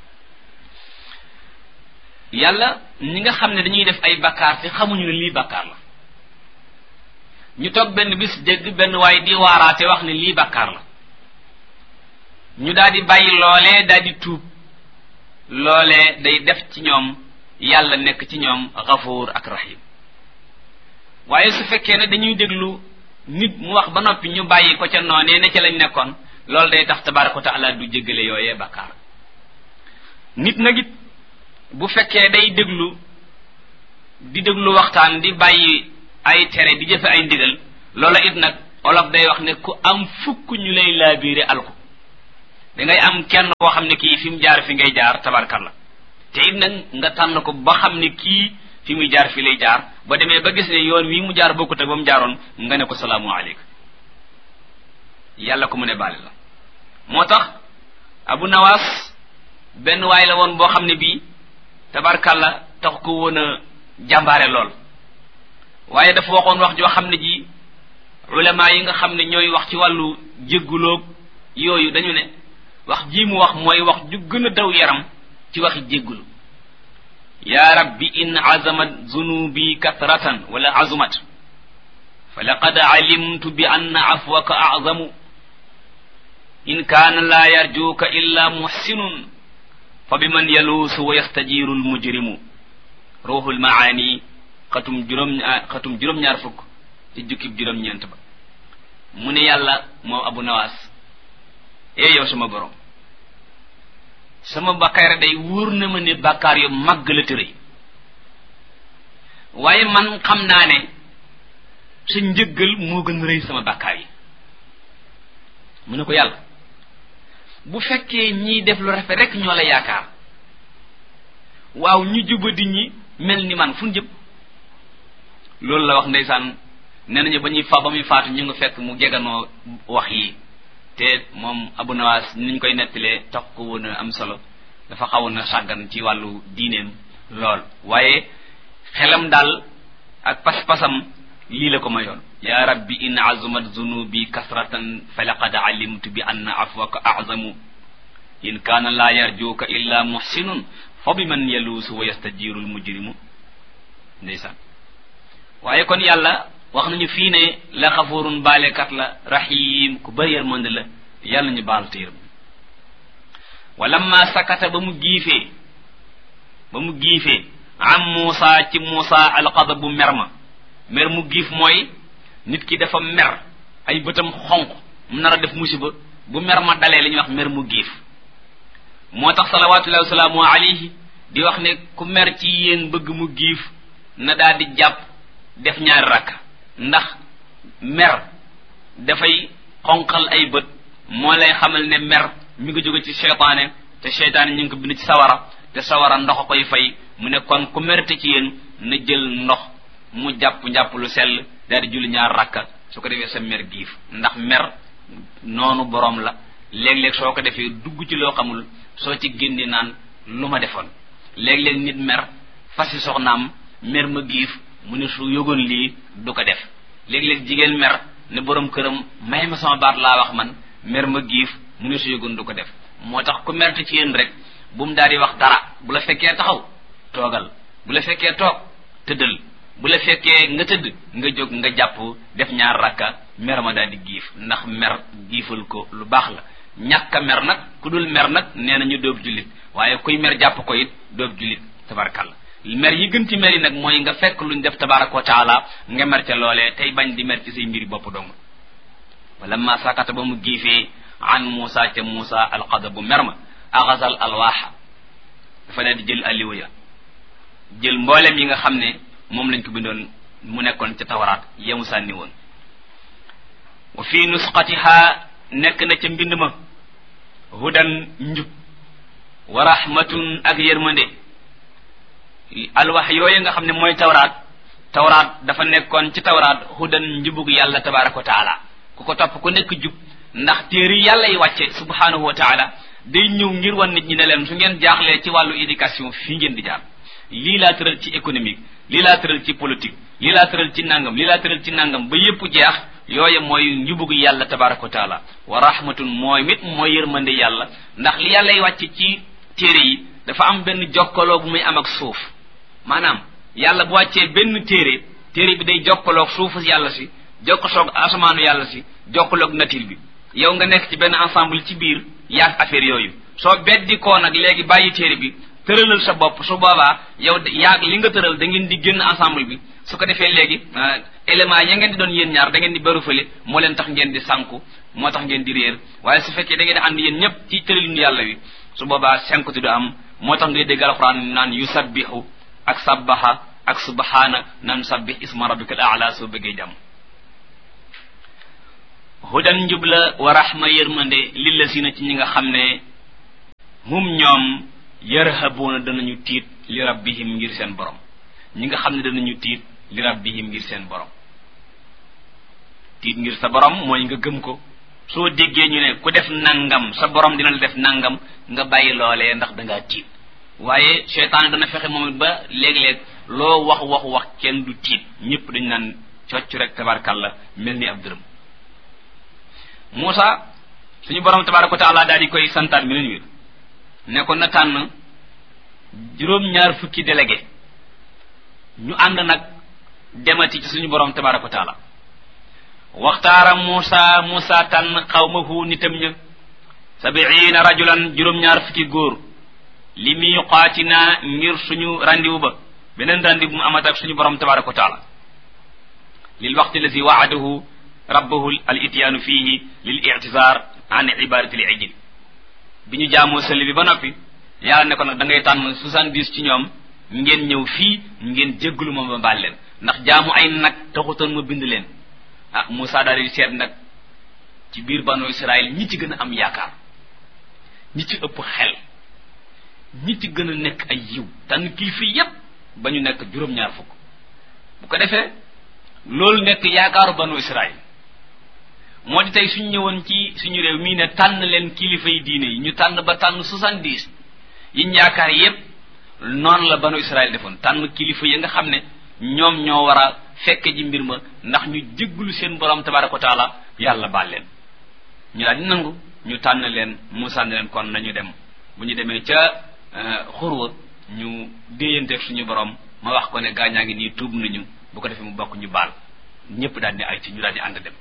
yàlla ñi nga xam ne dañuy def ay bakkaar te xamuñu ne lii bakkaar la ñu toog benn bis dégg benn waaye di waaraate wax ne lii bakkaar la ñu daal di bàyyi loolee daal di tuub loolee day def ci ñoom yàlla nekk ci ñoom xafuur ak rahim waaye su fekkee ne dañuy déglu nit mu wax ba noppi ñu bàyyi ko ca noonee ne ca lañ nekkoon loolu day tax tabaraka wa taala du jéggale yooyee bakkaar nit nag it bu fekkee day déglu di déglu waxtaan di bàyyi ay tere di jëfe ay ndigal loola it nag olof day wax ne ku am fukk ñu lay laabiire alku dangay am kenn koo xam ne kii fi mu jaar fi ngay jaar tabarkalla te it nag nga tànn ko ba xam ne kii fi muy jaar fi lay jaar ba demee ba gis ne yoon wi mu jaar bokkut ak ba mu jaaroon nga ne ko salaamu aleykum yàlla ko mu ne baale la moo tax abu nawaas benn waay la woon boo xam ne bii tabarkalla tax ko woon a jàmbaare lool waaye dafa waxoon wax joo xam ne ji ulama yi nga xam ne ñooy wax ci wàllu jégguloog yooyu dañu ne wax ji mu wax mooy wax ju gën a daw yaram ci waxi jéggulu ya rabbi in azamat zunubi kathratan wala azumat fa laqad alimtu bi anna afwaka azamu in kaana laa yarjuuka illa muxsinun fa biman yaluusu wa yastajiru almujrimu ruuxul maani xatum juróom xatum juróom-ñaar fukk ci jukkib juróom-ñeent ba mu ne yàlla moom abu nawaas ee yow sama borom sama bakkaar day wóor na ma ne bakkaar yu màgg la tërëy waaye man xam naa ne sa njëggal moo gën rëy sama bakkaar yi mu ne ko yàlla bu fekkee ñiy def lu rafet rek ñoo la yaakaar waaw ñu jubadi ñi mel ni man fu jëm loolu la wax ndeysaan nee nañu ba ñuy fa ba muy faatu ñu nga fekk mu jeganoo wax yi te moom abu nawaas niñ koy nettalee tax ko woon a am solo dafa xawoon a sàggan ci wàllu diineem lool waaye xelam daal ak pas-pasam lii la ko mayoon ya rabbi in azumat zunubi kasratan fa laqad alimtu bi anna afwaka azamu in kaana laa yarjuuka illa muhsinun fa bi man yaluusu wa yastajiru almujrimu ndeysaan waaye kon yàlla wax nañu fii ne la xafurun baalekat la rahim ku bëri yërmande la yàlla ñu baal te yërëm walamma sakata ba mu giifee ba mu giifee am Muusa ci Muusa alxadabu mer ma mer mu giif mooy nit ki dafa mer ay bëtam xonq mu nar a def musiba bu mer ma dalee li ñuy wax mer mu giif moo tax salawatullahi wasalaamu alayhi di wax ne ku mer ci yéen bëgg mu giif na daal di jàpp def ñaari rakk ndax mer dafay xonqal ay bët moo lay xamal ne mer mi ngi jóge ci seytaane te seytaane ñu ngi ko bind ci sawara te sawara ndox a koy fay mu ne kon ku merte ci yéen na jël ndox mu jàpp njàpp lu sell daal di julli ñaar rakka su ko defee sa mer giif ndax mer noonu boroom la léeg-léeg soo ko defee dugg ci loo xamul soo ci génne naan lu ma defoon léeg-léeg nit mer fasi soxnaam mer ma giif mu ne su yëgoon lii du ko def léeg-léeg jigéen mer ne borom këram may ma sama baat laa wax man mer ma giif mu ne su yëgoon du ko def moo tax ku merte ci yéen rek bu mu daal di wax dara bu la fekkee taxaw toogal bu la fekkee toog tëddal bu la fekkee nga tëdd nga jóg nga jàpp def ñaar rakka mer ma daal di giif ndax mer giifal ko lu baax la ñàkk a mer nag ku dul mer nag nee na ñu doob jullit waaye kuy mer jàpp ko it doob jullit tabarakalla mer yi gën ci mer yi nag mooy nga fekk luñ def tabaraka wa taala nga mer ca loolee tey bañ di mer ci say mbiri bopp dong wala ma sakata ba mu giifee an Muusa ca Muusa alxadabu mer ma axasal alwaaxa dafa daal di jël alliwa ya jël mboolem yi nga xam ne moom lañ ko bindoon mu nekkoon ca tawaraat yemu sànni woon wa fi nusqatiha nekk na ca mbind ma hudan njub wa rahmatun ak yërmande alwax yooyu nga xam ne mooy tawraat tawraat dafa nekkoon ci tawraat hudan njubug yàlla tabaraka wa taala ku ko topp ku nekk jub ndax téere yàlla yi wàcce subhanahu wa taala day ñëw ngir wan nit ñi ne leen su ngeen jaaxlee ci wàllu éducation fii ngeen di jaar lii laa tëral ci économique lii laa tëral ci politique lii laa tëral ci nangam lii laa tëral ci nangam ba yépp jeex yooye mooy njubug yàlla tabaraka wa taala wa rahmatun mooy mit mooy yërmande yàlla ndax li yàlla yi wàcce ci téere yi dafa am benn jokkaloo bu muy am ak suuf maanaam yàlla bu wàccee benn téere téere bi day jokkaloog suufu yàlla si jokkaloog asamaanu yàlla si jokkaloog nature bi yow nga nekk ci benn ensemble ci biir yaag affaire yooyu soo beddi koo nag léegi bàyyi téere bi tëralal sa bopp su boobaa yow yaag li nga tëral da ngeen di génn ensemble bi su ko defee léegi élément ya ngeen di doon yéen ñaar da ngeen di bëru fële moo leen tax ngeen di sànku moo tax ngeen di réer waaye su fekkee da ngeen di ànd yéen ñëpp ci tëralinu yàlla wi su boobaa sànkuti du am moo tax ngay dégg alxuraan naan yusabbihu ak sabbaha ak subhaana naan sabbih isma rabbikal a'la soo bëggee jàmm hudan njub la wa rahma yërmande lillazina ci ñi nga xam ne hum ñoom yarhabuuna danañu tiit li rabbihim ngir seen borom ñi nga xam ne danañu tiit li rabbihim ngir seen borom tiit ngir sa borom mooy nga gëm ko soo déggee ñu ne ku def nangam sa borom dina la def nangam nga bàyyi loolee ndax dangaa tiit waaye seytaane dana fexe moom it ba léeg-léeg loo wax wax wax kenn du tiit ñëpp dañu naan cocc rek tabarkalla mel ni ab dërëm Muusa suñu borom tabaraka wa taala daal di koy santaat mi leen wir ne ko na tànn juróom-ñaar fukki délégué ñu ànd nag demati ci suñu borom tabaraka wa taala waxtaara Muusa Muusa tànn xawmahu nitam ña sabiina rajulan juróom-ñaar fukki góor li miqaatina ngir suñu randiwu ba beneen randiwu bu mu amat ak suñu borom tabaraka wa taala lil waqti lazi waadahu rabbahu al ityaanu fihi lil i'tizar an ibadati al ijil bi ñu jaamoo sëli bi ba noppi yàlla ne ko nag da ngay tànn soixante-dix ci ñoom ngeen ñëw fii ngeen jégglu ma ba baal leen ndax jaamu ay nag taxutoon ma bind leen ah Moussa daal di seet nag ci biir banu Israël ñi ci gën a am yaakaar ñi ci ëpp xel ñi ci gën a nekk ay yiw tànn kilifa yépp ba ñu nekk juróom-ñaar fukk bu ko defee loolu nekk yaakaaru banu Israël moo di tey suñ ñëwoon ci suñu réew mii ne tànn leen kilifa yi diine yi ñu tànn ba tànn soixante-dix yiñ yaakaar yépp noonu la banu Israël defoon tànn kilifa yi nga xam ne ñoom ñoo war a fekke ji mbir ma ndax ñu jégglu seen borom tabaraka wa taala yàlla baal leen ñu daal di nangu ñu tànn leen Muusaa ne leen kon nañu dem bu ñu demee ca xurwa ñu déeyanteeg suñu borom ma wax ko ne gaañaa ngi nii tuub nañu bu ko defee mu bokk ñu baal ñëpp daal di ay ci ñu daal di ànd dem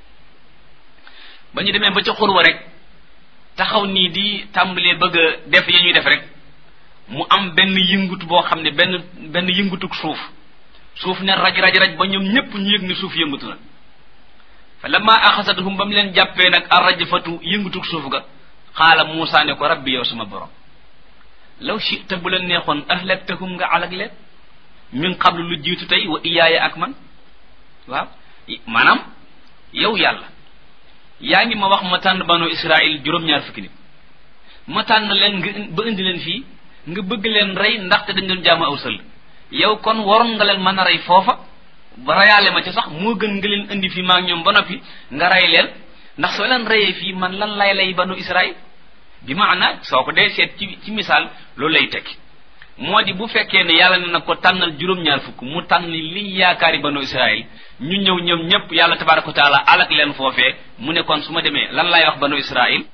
ba ñu demee ba ca xurwa rek taxaw nii di tàmbalee bëgg a def yi ñuy def rek mu am benn yëngutu boo xam ne benn benn yëngutuk suuf suuf ne raj raj raj ba ñoom ñëpp ñu yëg ne suuf yëngutu na fa lamma axasathum ba mu leen jàppee nag arrajfatu yëngutuk suuf ga xaala Muusaa ne ko rabbi yow sama borom law chita bu la neexoon ahlaktahum nga alag leen min qablu lu jiitu tey wa iyaaya ak man waaw maanaam yow yàlla yaa ngi ma wax ma tànn banu Israël juróom-ñaar fukki nit ma tànn leen nga ba indi leen fii nga bëgg leen rey ndaxte dañ doon jaamu aw sëll yow kon waroon nga leen mën a rey foofa ba reyaale ma ci sax moo gën nga leen indi fii maa ngi ñoom ba noppi nga rey leen ndax soo leen reyee fii man lan lay lay banu Israël bi maana soo ko dee seet ci ci misaal loolu lay tekki moo di bu fekkee ne yàlla ne na ko tànnal juróom-ñaar fukk mu tànn li yaakaari banu Israël ñu ñëw ñoom ñëpp yàlla tabaraka wa taala alak leen foofee mu ne kon su ma demee lan lay wax banu Israël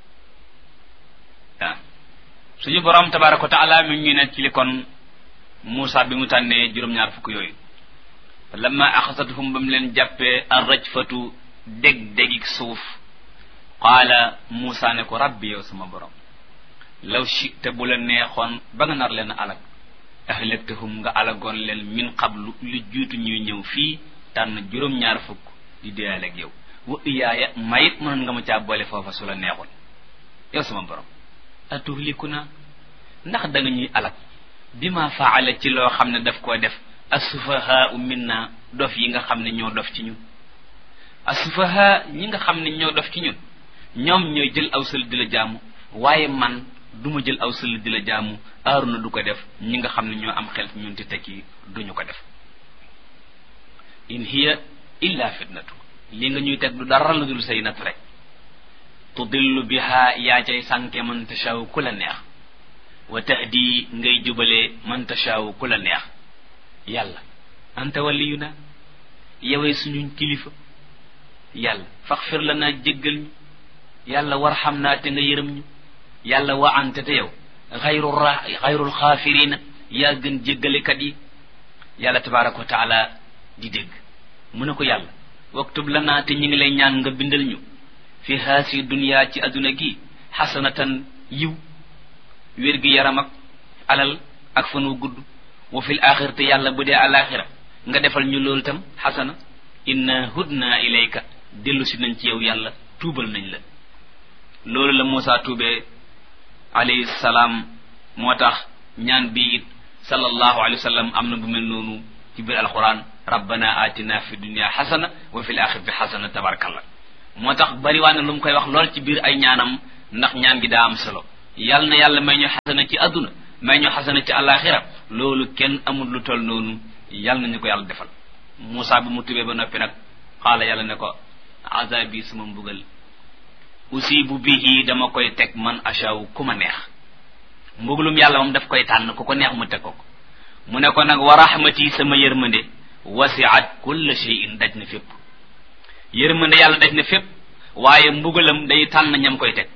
waaw suñu borom tabaraka wa taala mi ngi ne ci li kon Muusa bi mu tànnee juróom-ñaar fukk yooyu lamma axasathum ba mu leen jàppee arrajfatu dég dégig suuf qaala Muusa ne ko rabbi yow sama borom law chita bu la neexoon ba nga nar leen alag ahlaktahum nga alagoon leen min qablu lu jiitu ñuy ñëw fii tànn juróom-ñaar fukk di déyal ak yow wa iyaaya mayit mënoon nga ma caa boole foofa su la neexoon yow sama borom atuhlikuna ndax da nga ñuy alag bi ma faala ci loo xam ne daf koo def asufahaa minna dof yi nga xam ne ñoo dof ci ñun asufahaa ñi nga xam ne ñoo dof ci ñun ñoom ñooy jël aw sël di la jaamu waaye man duma jël aw sël di la jaamu aaruna du ko def ñi nga xam ne ñoo am xel ñun te tekki duñu ko def in hiya illa fitnatu li nga ñuy teg du dara lu dul say nat rek tudillu biha yaa cay sànke man tashaw ku la neex wa tahdi ngay jubale man tashaw ku la neex yàlla anta waliyuna yowee suñu kilifa yàlla faxfir la naa jéggal ñu yàlla warxam naa te nga yërëm ñu yàlla wa ante te yow xayru ra xayrul xaafirina yaa gën jéggalekat yi yàlla tabaraka wa taala di dégg mu ne ko yàlla waktub lanaa te ñi ngi lay ñaan nga bindal ñu fi haasi dunya ci adduna gi xasanatan yiw wér gi yaram ak alal ak fan wu gudd wa fil axir te yàlla bu dee alaxira nga defal ñu loolu tam xasana inna hudna ilayka dellu si nañ ci yow yàlla tuubal nañ la loolu la Muusa tuubee alayhi salaam moo tax ñaan bi it sallallahu alayhi wa sallam am na bu mel noonu ci biir alquran rabbana atina fi dunya xasana wa fil axirati xasana tabarakallah moo tax bariwaan na lu mu koy wax lool ci biir ay ñaanam ndax ñaan gi daa am solo yàlla na yàlla may ñu xasana ci àdduna may ñu xasana ci àllaaxira loolu kenn amul lu toll noonu yàlla nañu ko yàlla defal Moussa bi mu tubee ba noppi nag xaala yàlla ne ko azabi sama mbugal usibu bihi dama koy teg man achaw ku ma neex mbugalum yàlla moom daf koy tànn ku ko neex mu teg ko ko mu ne ko nag wa rahmati sama yërmande wasiat kulla shay'in daj na fépp yërmande yàlla daj na fépp waaye mbugalam day tànn ñam koy teg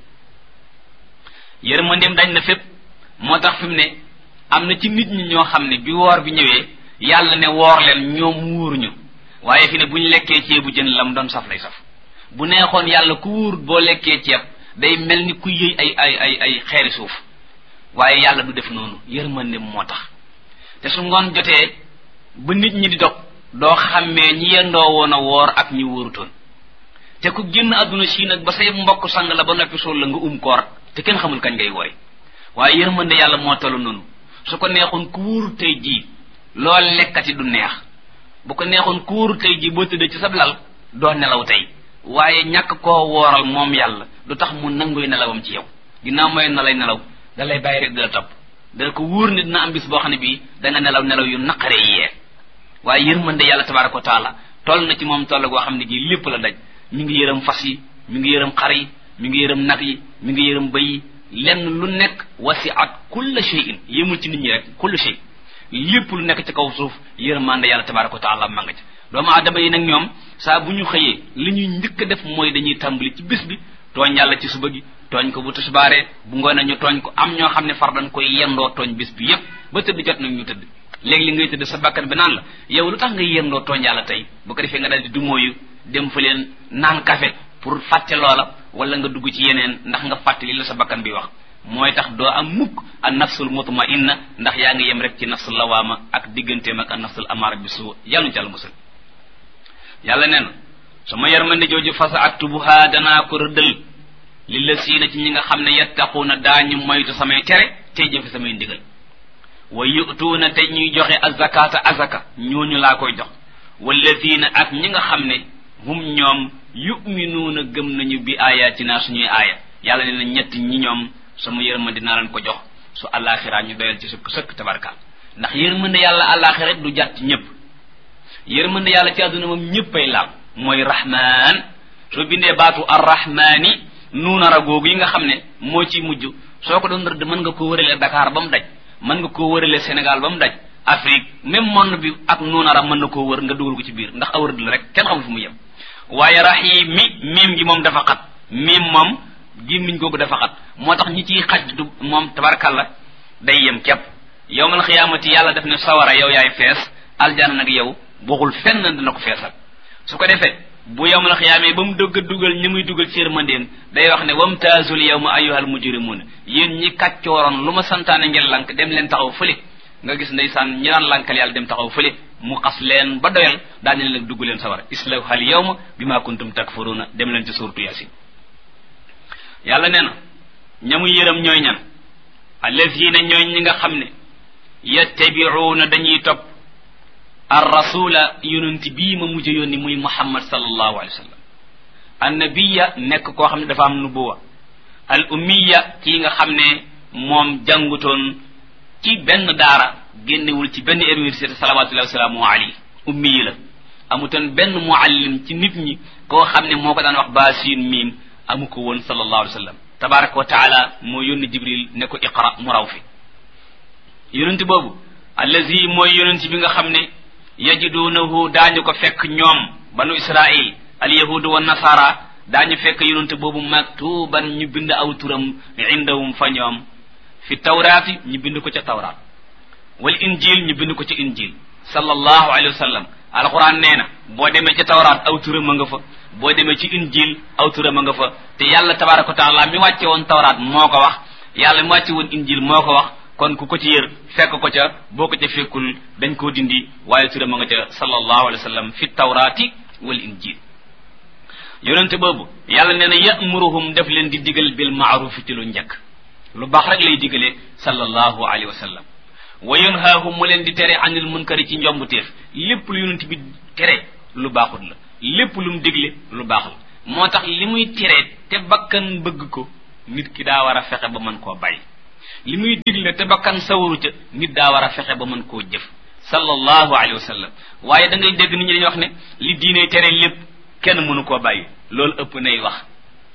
yërmandeem daj na fépp moo tax fi mu ne am na ci nit ñi ñoo xam ne bi woor bi ñëwee yàlla ne woor leen ñoom wuuruñu waaye fi ne bu ñu lekkee ceebu jën lam doon saf lay saf bu neexoon yàlla ku wuur boo lekkee ceeb day mel ni ku yëy ay ay ay ay xeeri suuf waaye yàlla du def noonu yërmandeem moo tax te su ngoon jotee ba nit ñi di dog doo xàmmee ñi yendoo woon a woor ak ñi wóorutoon te ku génn àdduna si nag ba say mbokk sang la ba noppi sol la nga um koor te kenn xamul kañ ngay wori waaye yërmande yàlla moo tollu noonu su ko neexoon ku wóoru tey jii loo lekkati du neex bu ko neexoon ku wóoru tey jii boo tëddee ci sab lal doo nelaw tey waaye ñàkk koo wooral moom yàlla du tax mu nanguy nelawam ci yow ginnaaw mooy na lay nelaw da lay bàyyi rek di la topp dana ko wóor ne dina am bis boo xam ne bii da nga nelaw nelaw yu naqaree yee waaye yërmande yàlla tabaraka wa taala toll na ci moom toll goo xam ne gii lépp la daj mi ngi yërëm fas yi mi ngi yërëm xar yi mi ngi yërëm nag yi mi ngi yërëm bëy yi lenn lu nekk wasiat kulla shay'in yëmul ci nit ñi rek kulla shay lépp lu nekk ci kaw suuf yërmande yàlla tabaraka wa taala ma nga ca doomu aadama yi nag ñoom saa bu ñu xëyee li ñuy njëkk a def mooy dañuy tàmbali ci bis bi tooñ yàlla ci suba gi tooñ ko bu tisbaaree bu ngoonee ñu tooñ ko am ñoo xam ne far dañ koy yendoo tooñ bis bi yépp ba tëdd jot nag ñu tëdd léegi li ngay tëdd sa bakkan bi naan la yow lu tax nga yendoo tooñ yàlla tey bu ko defee nga dal di dumóoyu dem fa leen naan café pour fàtte loola wala nga dugg ci yeneen ndax nga fàtte li la sa bakkan bi wax mooy tax doo am mukk an nafsul mutmainna ndax yaa ngi yem rek ci nafsul lawaama ak digganteem ak an nafsul amaara bi suu yàlla ci àll musal yàlla nee na sama yarmande jooju fasa aktubuha danaa ko rëddal li la siina ci ñi nga xam ne yattaquuna daañu moytu samay tere tey jëfe samay ndigal wa yutuuna te ñuy joxe azakata azaka ñooñu laa koy jox walladina ak ñi nga xam ne hum ñoom yuminuuna gëm nañu bi ayatina suñuy aaya yàlla nee na ñett ñi ñoom sama yërmande naa leen ko jox su àllaaxiraa ñu doyal ci sëkk sëkk tabarkaal ndax yërmande yàlla àllaaxira du jàtt ci ñëpp yërmande yàlla ci àdduna moom ñëppay laal mooy rahman soo bindee baatu arrahmani nuunara googu yi nga xam ne moo ci mujj soo ko doon rëdd mën nga ko wërale Dakar ba mu daj mën nga koo wërale Sénégal ba mu daj Afrique même monde bi ak nuunara mën na koo wër nga dugal ko ci biir ndax aw rëdd la rek kenn xamul fu mu yem waaye rahim mi miim gi moom dafa xat miim moom gémmiñ googu dafa xat moo tax ñi ciy xaj du moom tabarkalla day yem képp yowmal xiyaamati yàlla def ne sawara yow yaay fees aljana nag yow waxul fenn dina ko feesal su ko defee bu yowmal xiyaamee ba mu dëgg dugal ñi muy dugal ci yërmandeem day wax ne wamtaazul yawma ayyuhal mujrimun yéen ñi kàccooroon lu ma santaane ngeen lank dem leen taxaw fële nga gis ndeysaan ñi daan lankal yàlla dem taxaw fële mu xas leen ba doyal daan leen nag dugg leen sawara islawhal yawma bima kuntum takfuruna dem leen ci suurtu yasin yàlla nee na ñamu yërëm ñooy ñan allazina ñooy ñi nga xam ne yattabiuuna dañuy topp ar rasula yonent bii ma mujj yónni muy muhammad sallallahu alayhi wa sallam annabiya nekk koo xam ne dafa am nubuwa al ummiya kii nga xam ne moom jàngutoon ci benn daara génnewul ci benn université salawatullahi wasalaamu alayhi ummi la amutoon benn muallim ci nit ñi koo xam ne moo ko daan wax baasin miim amu ko woon sallallahu alayhi wa sallam tabaraka wa taala moo yónni jibril ne ko iqra mu raw fi yonent boobu allazi mooy yonent bi nga xam ne yajidunahu daañu ko fekk ñoom banu israil alyahudu wa nasara daañu fekk yonent boobu maktuban ñu bind aw turam indahum fa ñoom fi tawraati ñu bind ko ca tawraat wal injil ñu bind ko ca injil sallallahu alayhi wa sallam alquran nee na boo demee ca tawraat aw turam a nga fa boo demee ci injil aw turam a nga fa te yàlla tabaraka wa taala mi wàcce woon tawraat moo ko wax yàlla mi wàcce woon injil moo ko wax kon ku ko ci yër fekk ko ca boo ko ca fekkul dañ koo dindi waaye turam a nga ca sallallahu alayhi wa sallam fi tawraati wal injil yonente boobu yàlla nee na yamuruhum def leen di digal bil maarufi ci lu njëkk lu baax rek lay digalee sallallahu alayhi wa sallam wa yanhaahum mu leen di tere anil munkari ci njombuteef lépp lu yonent bi tere lu baaxut la lépp lu mu digle lu baax la moo tax li muy tere te bakkan bëgg ko nit ki daa war a fexe ba mën koo bàyyi li muy digle te bakkan sawaru ca nit daa war a fexe ba mën koo jëf sallallahu alayhi wa sallam waaye da ngay dégg nit ñi dañuy wax ne li diine tere lépp kenn mënu koo bàyyi loolu ëpp nay wax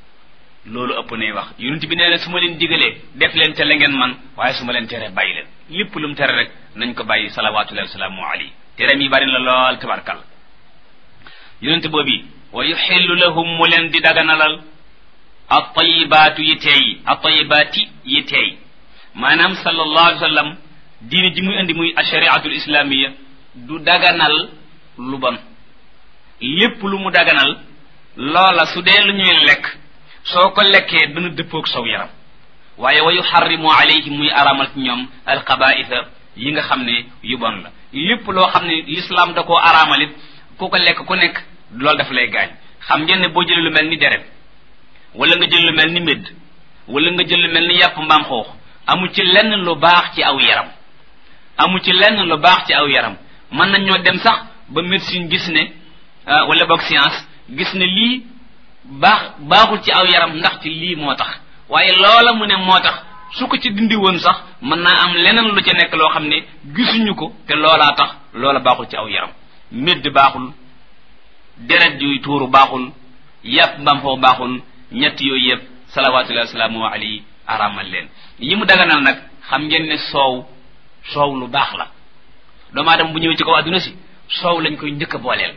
loolu ëpp nay wax yonent bi nee na su ma leen digalee def leen te la ngeen man waaye su ma leen teree bàyyi leen lépp lu mu tere rek nañ ko bàyyi salawatullahi wasalaamu alayhi tereem yi bari na lool tabarkal yonent boobi wa yuxillu lahum mu leen di daganalal attayibaatu yi teey attayibaati yi teey maanaam sallallahu alayhi wa sallam diine ji muy indi muy ashariatul islamiya du daganal lu bon lépp lu mu daganal loola su dee lu ñuy lekk soo ko lekkee dana dëppoog saw yaram waaye wa yuxarrimu alayhim muy aramal ci ñoom alxabaisa yi nga xam ne yu bon la lépp loo xam ne l'islam da koo araamalit ku ko lekk ku nekk loolu daf lay gaañ xam ngeen ne boo jëlee lu mel ni deret wala nga jël lu mel ni médd wala nga jël lu mel ni yàpp mbaam xoox amu ci lenn lu baax ci aw yaram amu ci lenn lu baax ci aw yaram mën nañ ñoo dem sax ba médecine gis ne wala boog science gis ne lii baax baaxul ci aw yaram ndaxte lii moo tax waaye loola mu ne moo tax su ko ci dindi woon sax mën naa am leneen lu ca nekk loo xam ne gisuñu ko te loolaa tax loola baaxul ci aw yaram médd baaxul deret yuy tuuru baaxul yàpp mbam foo baaxul ñett yooyu yëpp salawatullahi wasalaamu alayhi araamal leen yi mu daganal nag xam ngeen ne soow soow lu baax la doomu aadama bu ñëwee ci kaw adduna si soow lañ koy njëkk a booleel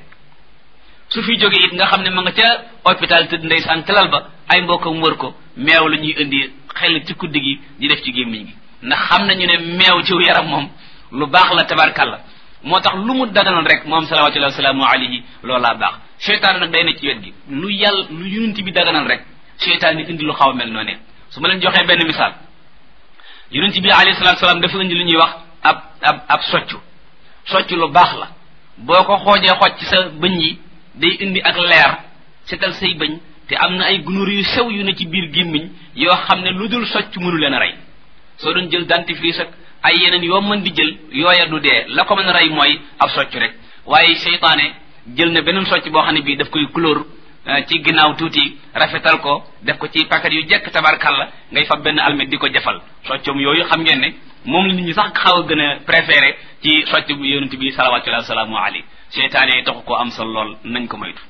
su fi jógee it nga xam ne ma nga ca hôpital tëdd ndeysaan tëlal ba ay mbokkam wër ko meew la ñuy indi xel ci kuddi gi di def ci gémmiñ gi ndax xam nañu ne meew ci yaram moom lu baax la tabarkalla moo tax lu mu daganal rek moom salawatullahi wasalaamu alayhi loolaa baax seytaan nag day ne ci wet gi lu yàlla lu yunent bi daganal rek seytaan ni indi lu xaw a mel noonu su ma leen joxee benn misaal yonent bi alayhi salatu salaam dafa indi lu ñuy wax ab ab ab soccu soccu lu baax la boo ko xoojee xooj ci sa bëñ yi day indi ak leer setal say bëñ te am na ay gunóor yu sew yu ne ci biir gémmiñ yoo xam ne lu dul socc mënu leen a rey soo doon jël dentifrice ak ay yeneen yoo mën di jël yooya du dee la ko mën a rey mooy ab socc rek waaye seytaane jël na beneen socc boo xam ne bii daf koy couleur ci ginnaaw tuuti rafetal ko def ko ci paquet yu jekk tabarkalla ngay fab benn almet di ko jafal soccom yooyu xam ngeen ne moom la nit ñi sax xaw a gën a préféré ci socc bu yonent bi salawatullahi wasalaamu alayhi seytaane taxu ko am sa lool nañ ko moytu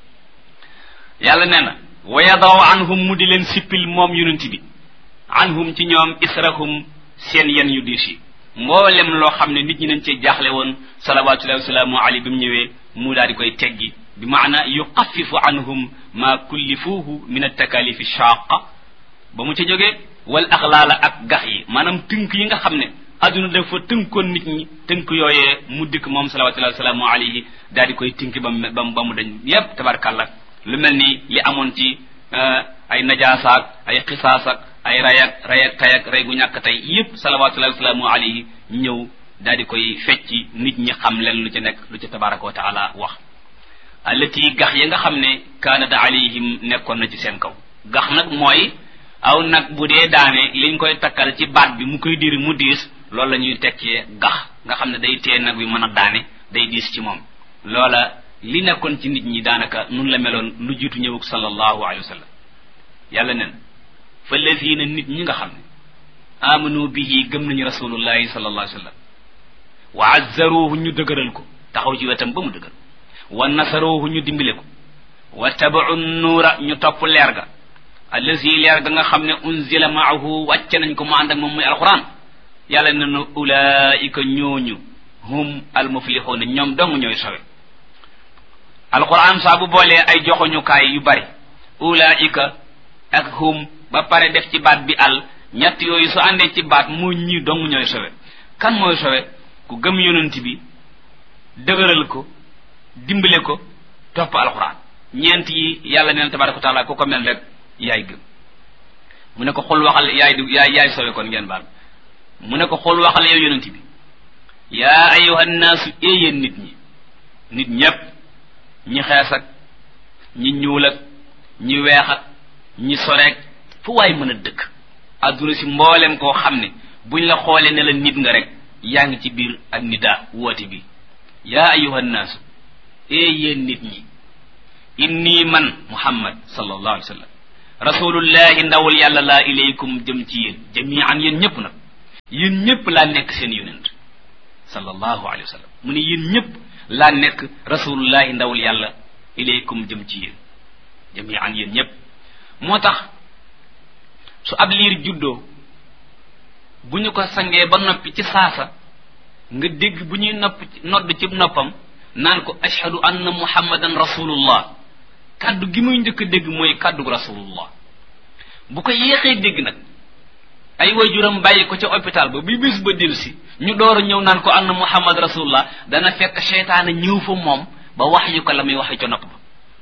yàlla nee na wa yadaw anhum mu di leen sippil moom yonent bi anhum ci ñoom israhum seen yen yu diis yi mboolem loo xam ne nit ñi nañ cee jaaxle woon salawatullahi wasalaamu alayhi bi mu ñëwee mu daal di koy teggi bi maana yuxafifu anhum ma kullifuuhu min altakalifi shaqa ba mu ca jógee wal axlaala ak gax yi maanaam tënk yi nga xam ne adduna dafa tënkoon nit ñi tënk yooyee mu dikk moom salawatullahi wasalaamu alayhi daal di koy tënk ba mu ba mu dañ yépp tabarkàlla lu mel ni li amoon ci ay najaasaak ay xisaasak ay rayak rayak tayak ray gu ñàkk tey yépp salawatullahi wasalaamu alayhi ñëw daal di koy fecci nit ñi xam leen lu ca nekk lu ca tabaraka wa taala wax allati gax ya nga xam ne kaanat alayhim nekkoon na ci seen kaw gax nag mooy aw nag bu dee daane liñ koy takkal ci baat bi mu koy diri mu diis loolu la ñuy tekkee gax nga xam ne day tee nag bi mën a daane day diis ci moom loola li nekkoon ci nit ñi daanaka nun la meloon lu jiitu ñëwug sallallahu alayhi wa sallam yàlla nen fa lazina nit ñi nga xam ne amanu bihi gëm nañu rasulullahi sallallahu alayhi wa sallam wa azzaruhu ñu dëgëral ko taxaw ci wetam ba mu dëgër wa nasaruhu ñu dimbile ko wa tabacu nuura ñu topp leer ga allazi leer ga nga xam ne unzila maahu wàcce nañ ko mu ànd ak moom muy alquran yàlla ne na ulaika ñooñu hum almuflixuuna ñoom dong ñooy sowe alquran saa bu boolee ay joxoñukaay yu bari ulaika ak hum ba pare def ci baat bi al ñett yooyu su àndee ci baat mu ñi dong ñooy sowe kan mooy sowe ku gëm yonent bi dëgëral ko dimbale ko topp alquran ñeent yi yàlla neen tabaraka wa taala ku ko mel rek yaay gëm mu ne ko xul waxal yaay du yaay yaay sowe kon ngeen baal mu ne ko xul waxal yow yonent bi yaa ayuha nnaasu éeyéen nit ñi nit ñépp ñi xees ak ñi ñuul ak ñi weex ak ñi soreek fu waay mën a dëkk adduna si mboolem koo xam ne buñ la xoolee ne la nit nga rek yaa ngi ci biir ak nida woote bi yaa ayuha nnaasu ee yéen nit ñi inni man muhammad sallallahu alayhi wa sallam rasulullahi ndawul yàlla laa ilaykum jëm ci yéen jamian yéen ñëpp nag yéen ñëpp laa nekk seen yonent sallallahu alayhi wa sallam mu ne yéen ñëpp laa nekk rasulullahi ndawul yàlla ilaykum jëm ci yéen jamian yéen ñëpp moo tax su ab liir juddoo bu ñu ko sangee ba noppi ci saasa nga dégg bu ñuy nopp nodd ci noppam naan ko ashhadu anna muhammadan rasulullah kàddu gi muy njëkk a dégg mooy kàddu rasulullah bu ko yéexee dégg nag ay waajuram bàyyi ko ca hôpital ba bi bis ba delsi ñu door a ñëw naan ko anna muhammad rasulullah dana fekk seytaane ñëw fa moom ba wax yu ko la muy waxee ca nopp ba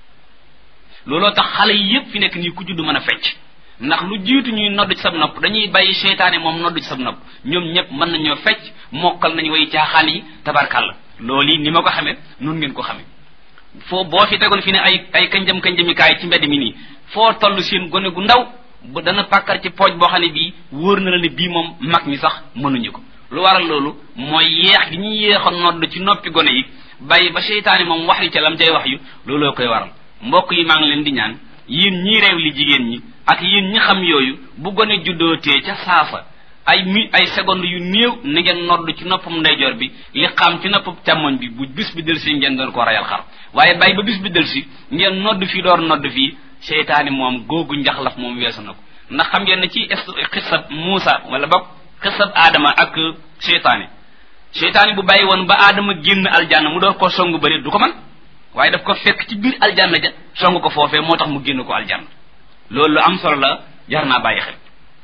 looloo tax xale yi yépp fi nekk nii ku judd mën a fecc ndax lu jiitu ñuy nodd ci sab nopp dañuy bàyyi seytaane moom nodd ci sab nopp ñoom ñëpp mën nañoo fecc mokkal nañu way caaxaan yi tabarkàlla loolu yi ni ma ko xamee noonu ngeen ko xamee foo boo fi tegoon fi ne ay ay kanjam kanjamikaay ci mbedd mi nii foo toll seen gone gu ndaw ba dana pàkkar ci pooj boo xam ne bii wóor na la ne bii moom mag ñi sax mënuñu ko lu waral loolu mooy yeex gi ñuy yeexa nodd ci noppi gone yi bàyyi ba seytaane moom wax yu ca lam cay wax yu looloo koy waral mbokk yi maa ngi leen di ñaan yéen ñii réew li jigéen ñi ak yéen ñi xam yooyu bu gone juddootee ca saafa ay mi ay seconde yu néew na ngeen nodd ci noppam ndeyjoor bi li xam ci noppam càmmoñ bi bu bis bi del si ngeen doon ko rayal xar waaye bàyyi ba bis bi del si ngeen nodd fii door nodd fii seytaani moom googu njaxlaf moom weesu na ko ndax xam ngeen ne ci xisab Muusa wala boog xisab Adama ak seytaani seytaani bu bàyyi woon ba Adama génn aljanna mu door koo songu bëri du ko man waaye daf ko fekk ci biir aljanna ja song ko foofee moo tax mu génn ko aljanna loolu lu am solo la jar naa bàyyi xel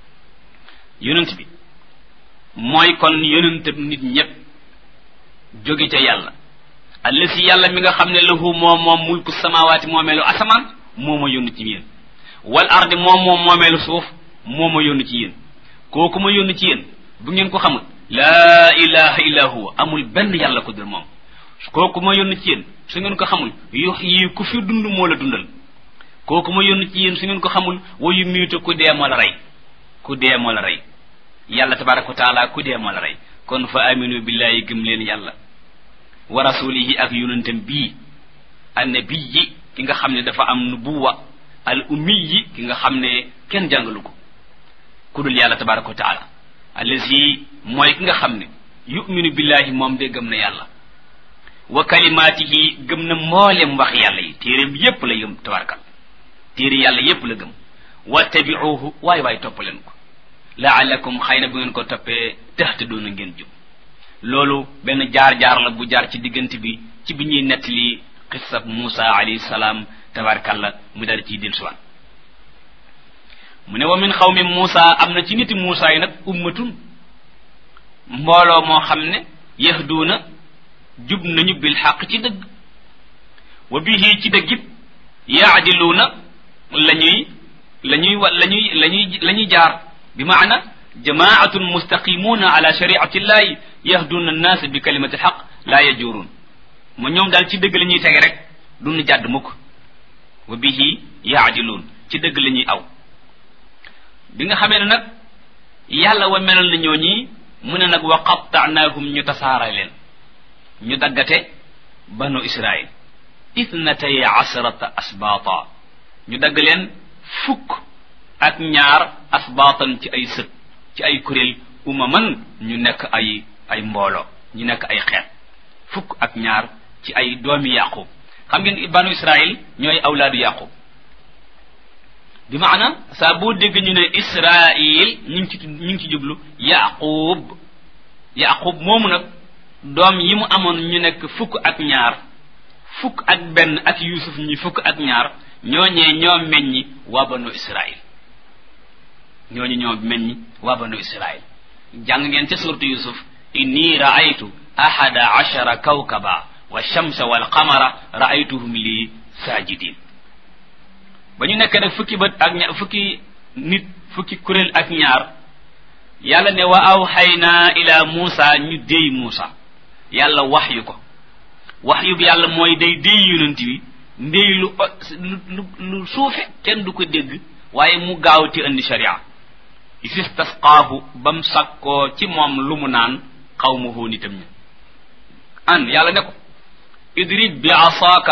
yonent bi mooy kon yonent nit ñépp jóge ca yàlla allasi yàlla mi nga xam ne lahu moom moom mulku samawaati moomeelu asamaan moo ma yónni ci yéen wal ardi moom moom moomeelu suuf moo ma yónni ci yéen kooku ma yónni ci yéen bu ngeen ko xamul laa ilaha illa huwa amul benn yàlla ko dul moom kooku ma yónni ci yéen su ngeen ko xamul yox yi ku fi dund moo la dundal kooku ma yónni ci yéen su ngeen ko xamul wayu miitu ku dee moo la rey ku dee moo la rey yàlla tabaraka wa taala ku dee moo la rey kon fa aminu billahi gëm leen yàlla wa rasulihi ak yonentam bii annabiyi ki nga xam ne dafa am nubuwa al ummiyi ki nga xam ne kenn jàngalu ko ku dul yàlla tabaraka wa taala allazi mooy ki nga xam ne yuminu billahi moom de gëm na yàlla wa kalimaatihi gëm na mboolem wax yàlla yi téeréem yépp la yëm tabarakal téere yàlla yépp la gëm wattabiuhu waay waay topp leen ko laalakum xëy na bu ngeen ko toppee taxtadoona ngeen jub loolu benn jaar-jaar la bu jaar ci diggante bi ci bi ñuy nettali xissab Muusa alayhi salaam tabarakalla mu dal ciy dellusiwaat mu ne wa min xawmi Muusa am na ci niti Muusa yi nag ummatun mbooloo moo xam ne yahduuna jub nañu bil xaq ci dëgg wa bihi ci dëggit yaadiluuna la ñuy la ñuy wa la ñuy la ñuy la ñuy jaar bi maana jamaatun mustaqimuuna ala shariati llahi yahduuna annaas bi kalimati xaq laa yajuruun ma ñoom daal ci dëgg la ñuy tege rek duñu jàdd mukk wa bihi yaadiluun ci dëgg la ñuy aw bi nga xamee ne nag yàlla wa melal na ñoo ñii mu ne nag wa qattaanaahum ñu tasaara leen ñu daggate banu israil ithnatay asrata asbaata ñu dagg leen fukk ak ñaar asbaatan ci ay sët ci ay kuréel umaman ñu nekk ay ay mbooloo ñu nekk ay xeet fukk ak ñaar ci ay doomi yaqub xam ngeen banu israil ñooy awlaadu yaqub bi maana saa boo dégg ñu ne israil ñu ngi ci ñu ngi ci jublu yaqub yaqub moomu nag doom yi mu amoon ñu nekk fukk ak ñaar fukk ak benn ak yusuf ñi fukk ak ñaar ñooñee ñoo meññi waa banu israil ñooñu ñoo meññi waa banu israil jàng ngeen ca suurtu yusuf inni raaytu ahada ashara kawkaba wa shamsa wal qamara raaytuhum li sajidin ba ñu nekk nag fukki bët ak ñaar fukki nit fukki kuréel ak ñaar yàlla ne wa awxayna ila muusa ñu déy muusa yàlla wax yu ko wax yu bi yàlla mooy day déy yonent bi ndéy lu lu lu suufe kenn du ko dégg waaye mu gaaw ci indi sharia istisqaahu bam sakkoo ci moom lu mu naan xawmuhu nitam ña an yàlla ne ko idrib bi asaaka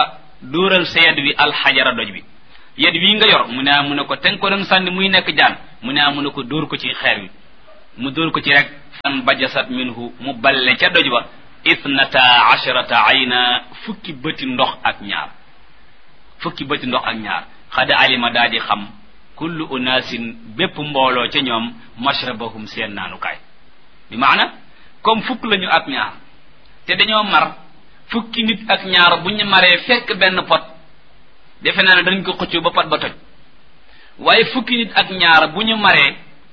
dóoral sa yed wi alxajara doj bi yed wi nga yor mu ne mu ne ko ten ko dang sànni muy nekk jaan mu ne mu ne ko dóor ko ci xeer wi mu dóor ko ci rek fan bajasat minhu mu balle ca doj ba ithnata asharata ayna fukki bëti ndox ak ñaar fukki bëti ndox ak ñaar xada alima daa di xam kullu unaasin bépp mbooloo ca ñoom mashrabahum seen naanukaay bi maana comme fukk lañu ak ñaar te dañoo mar fukki nit ak ñaar bu ñu maree fekk benn pot defe naa ne dañ ko xëccoo ba pot ba toj waaye fukki nit ak ñaar bu ñu maree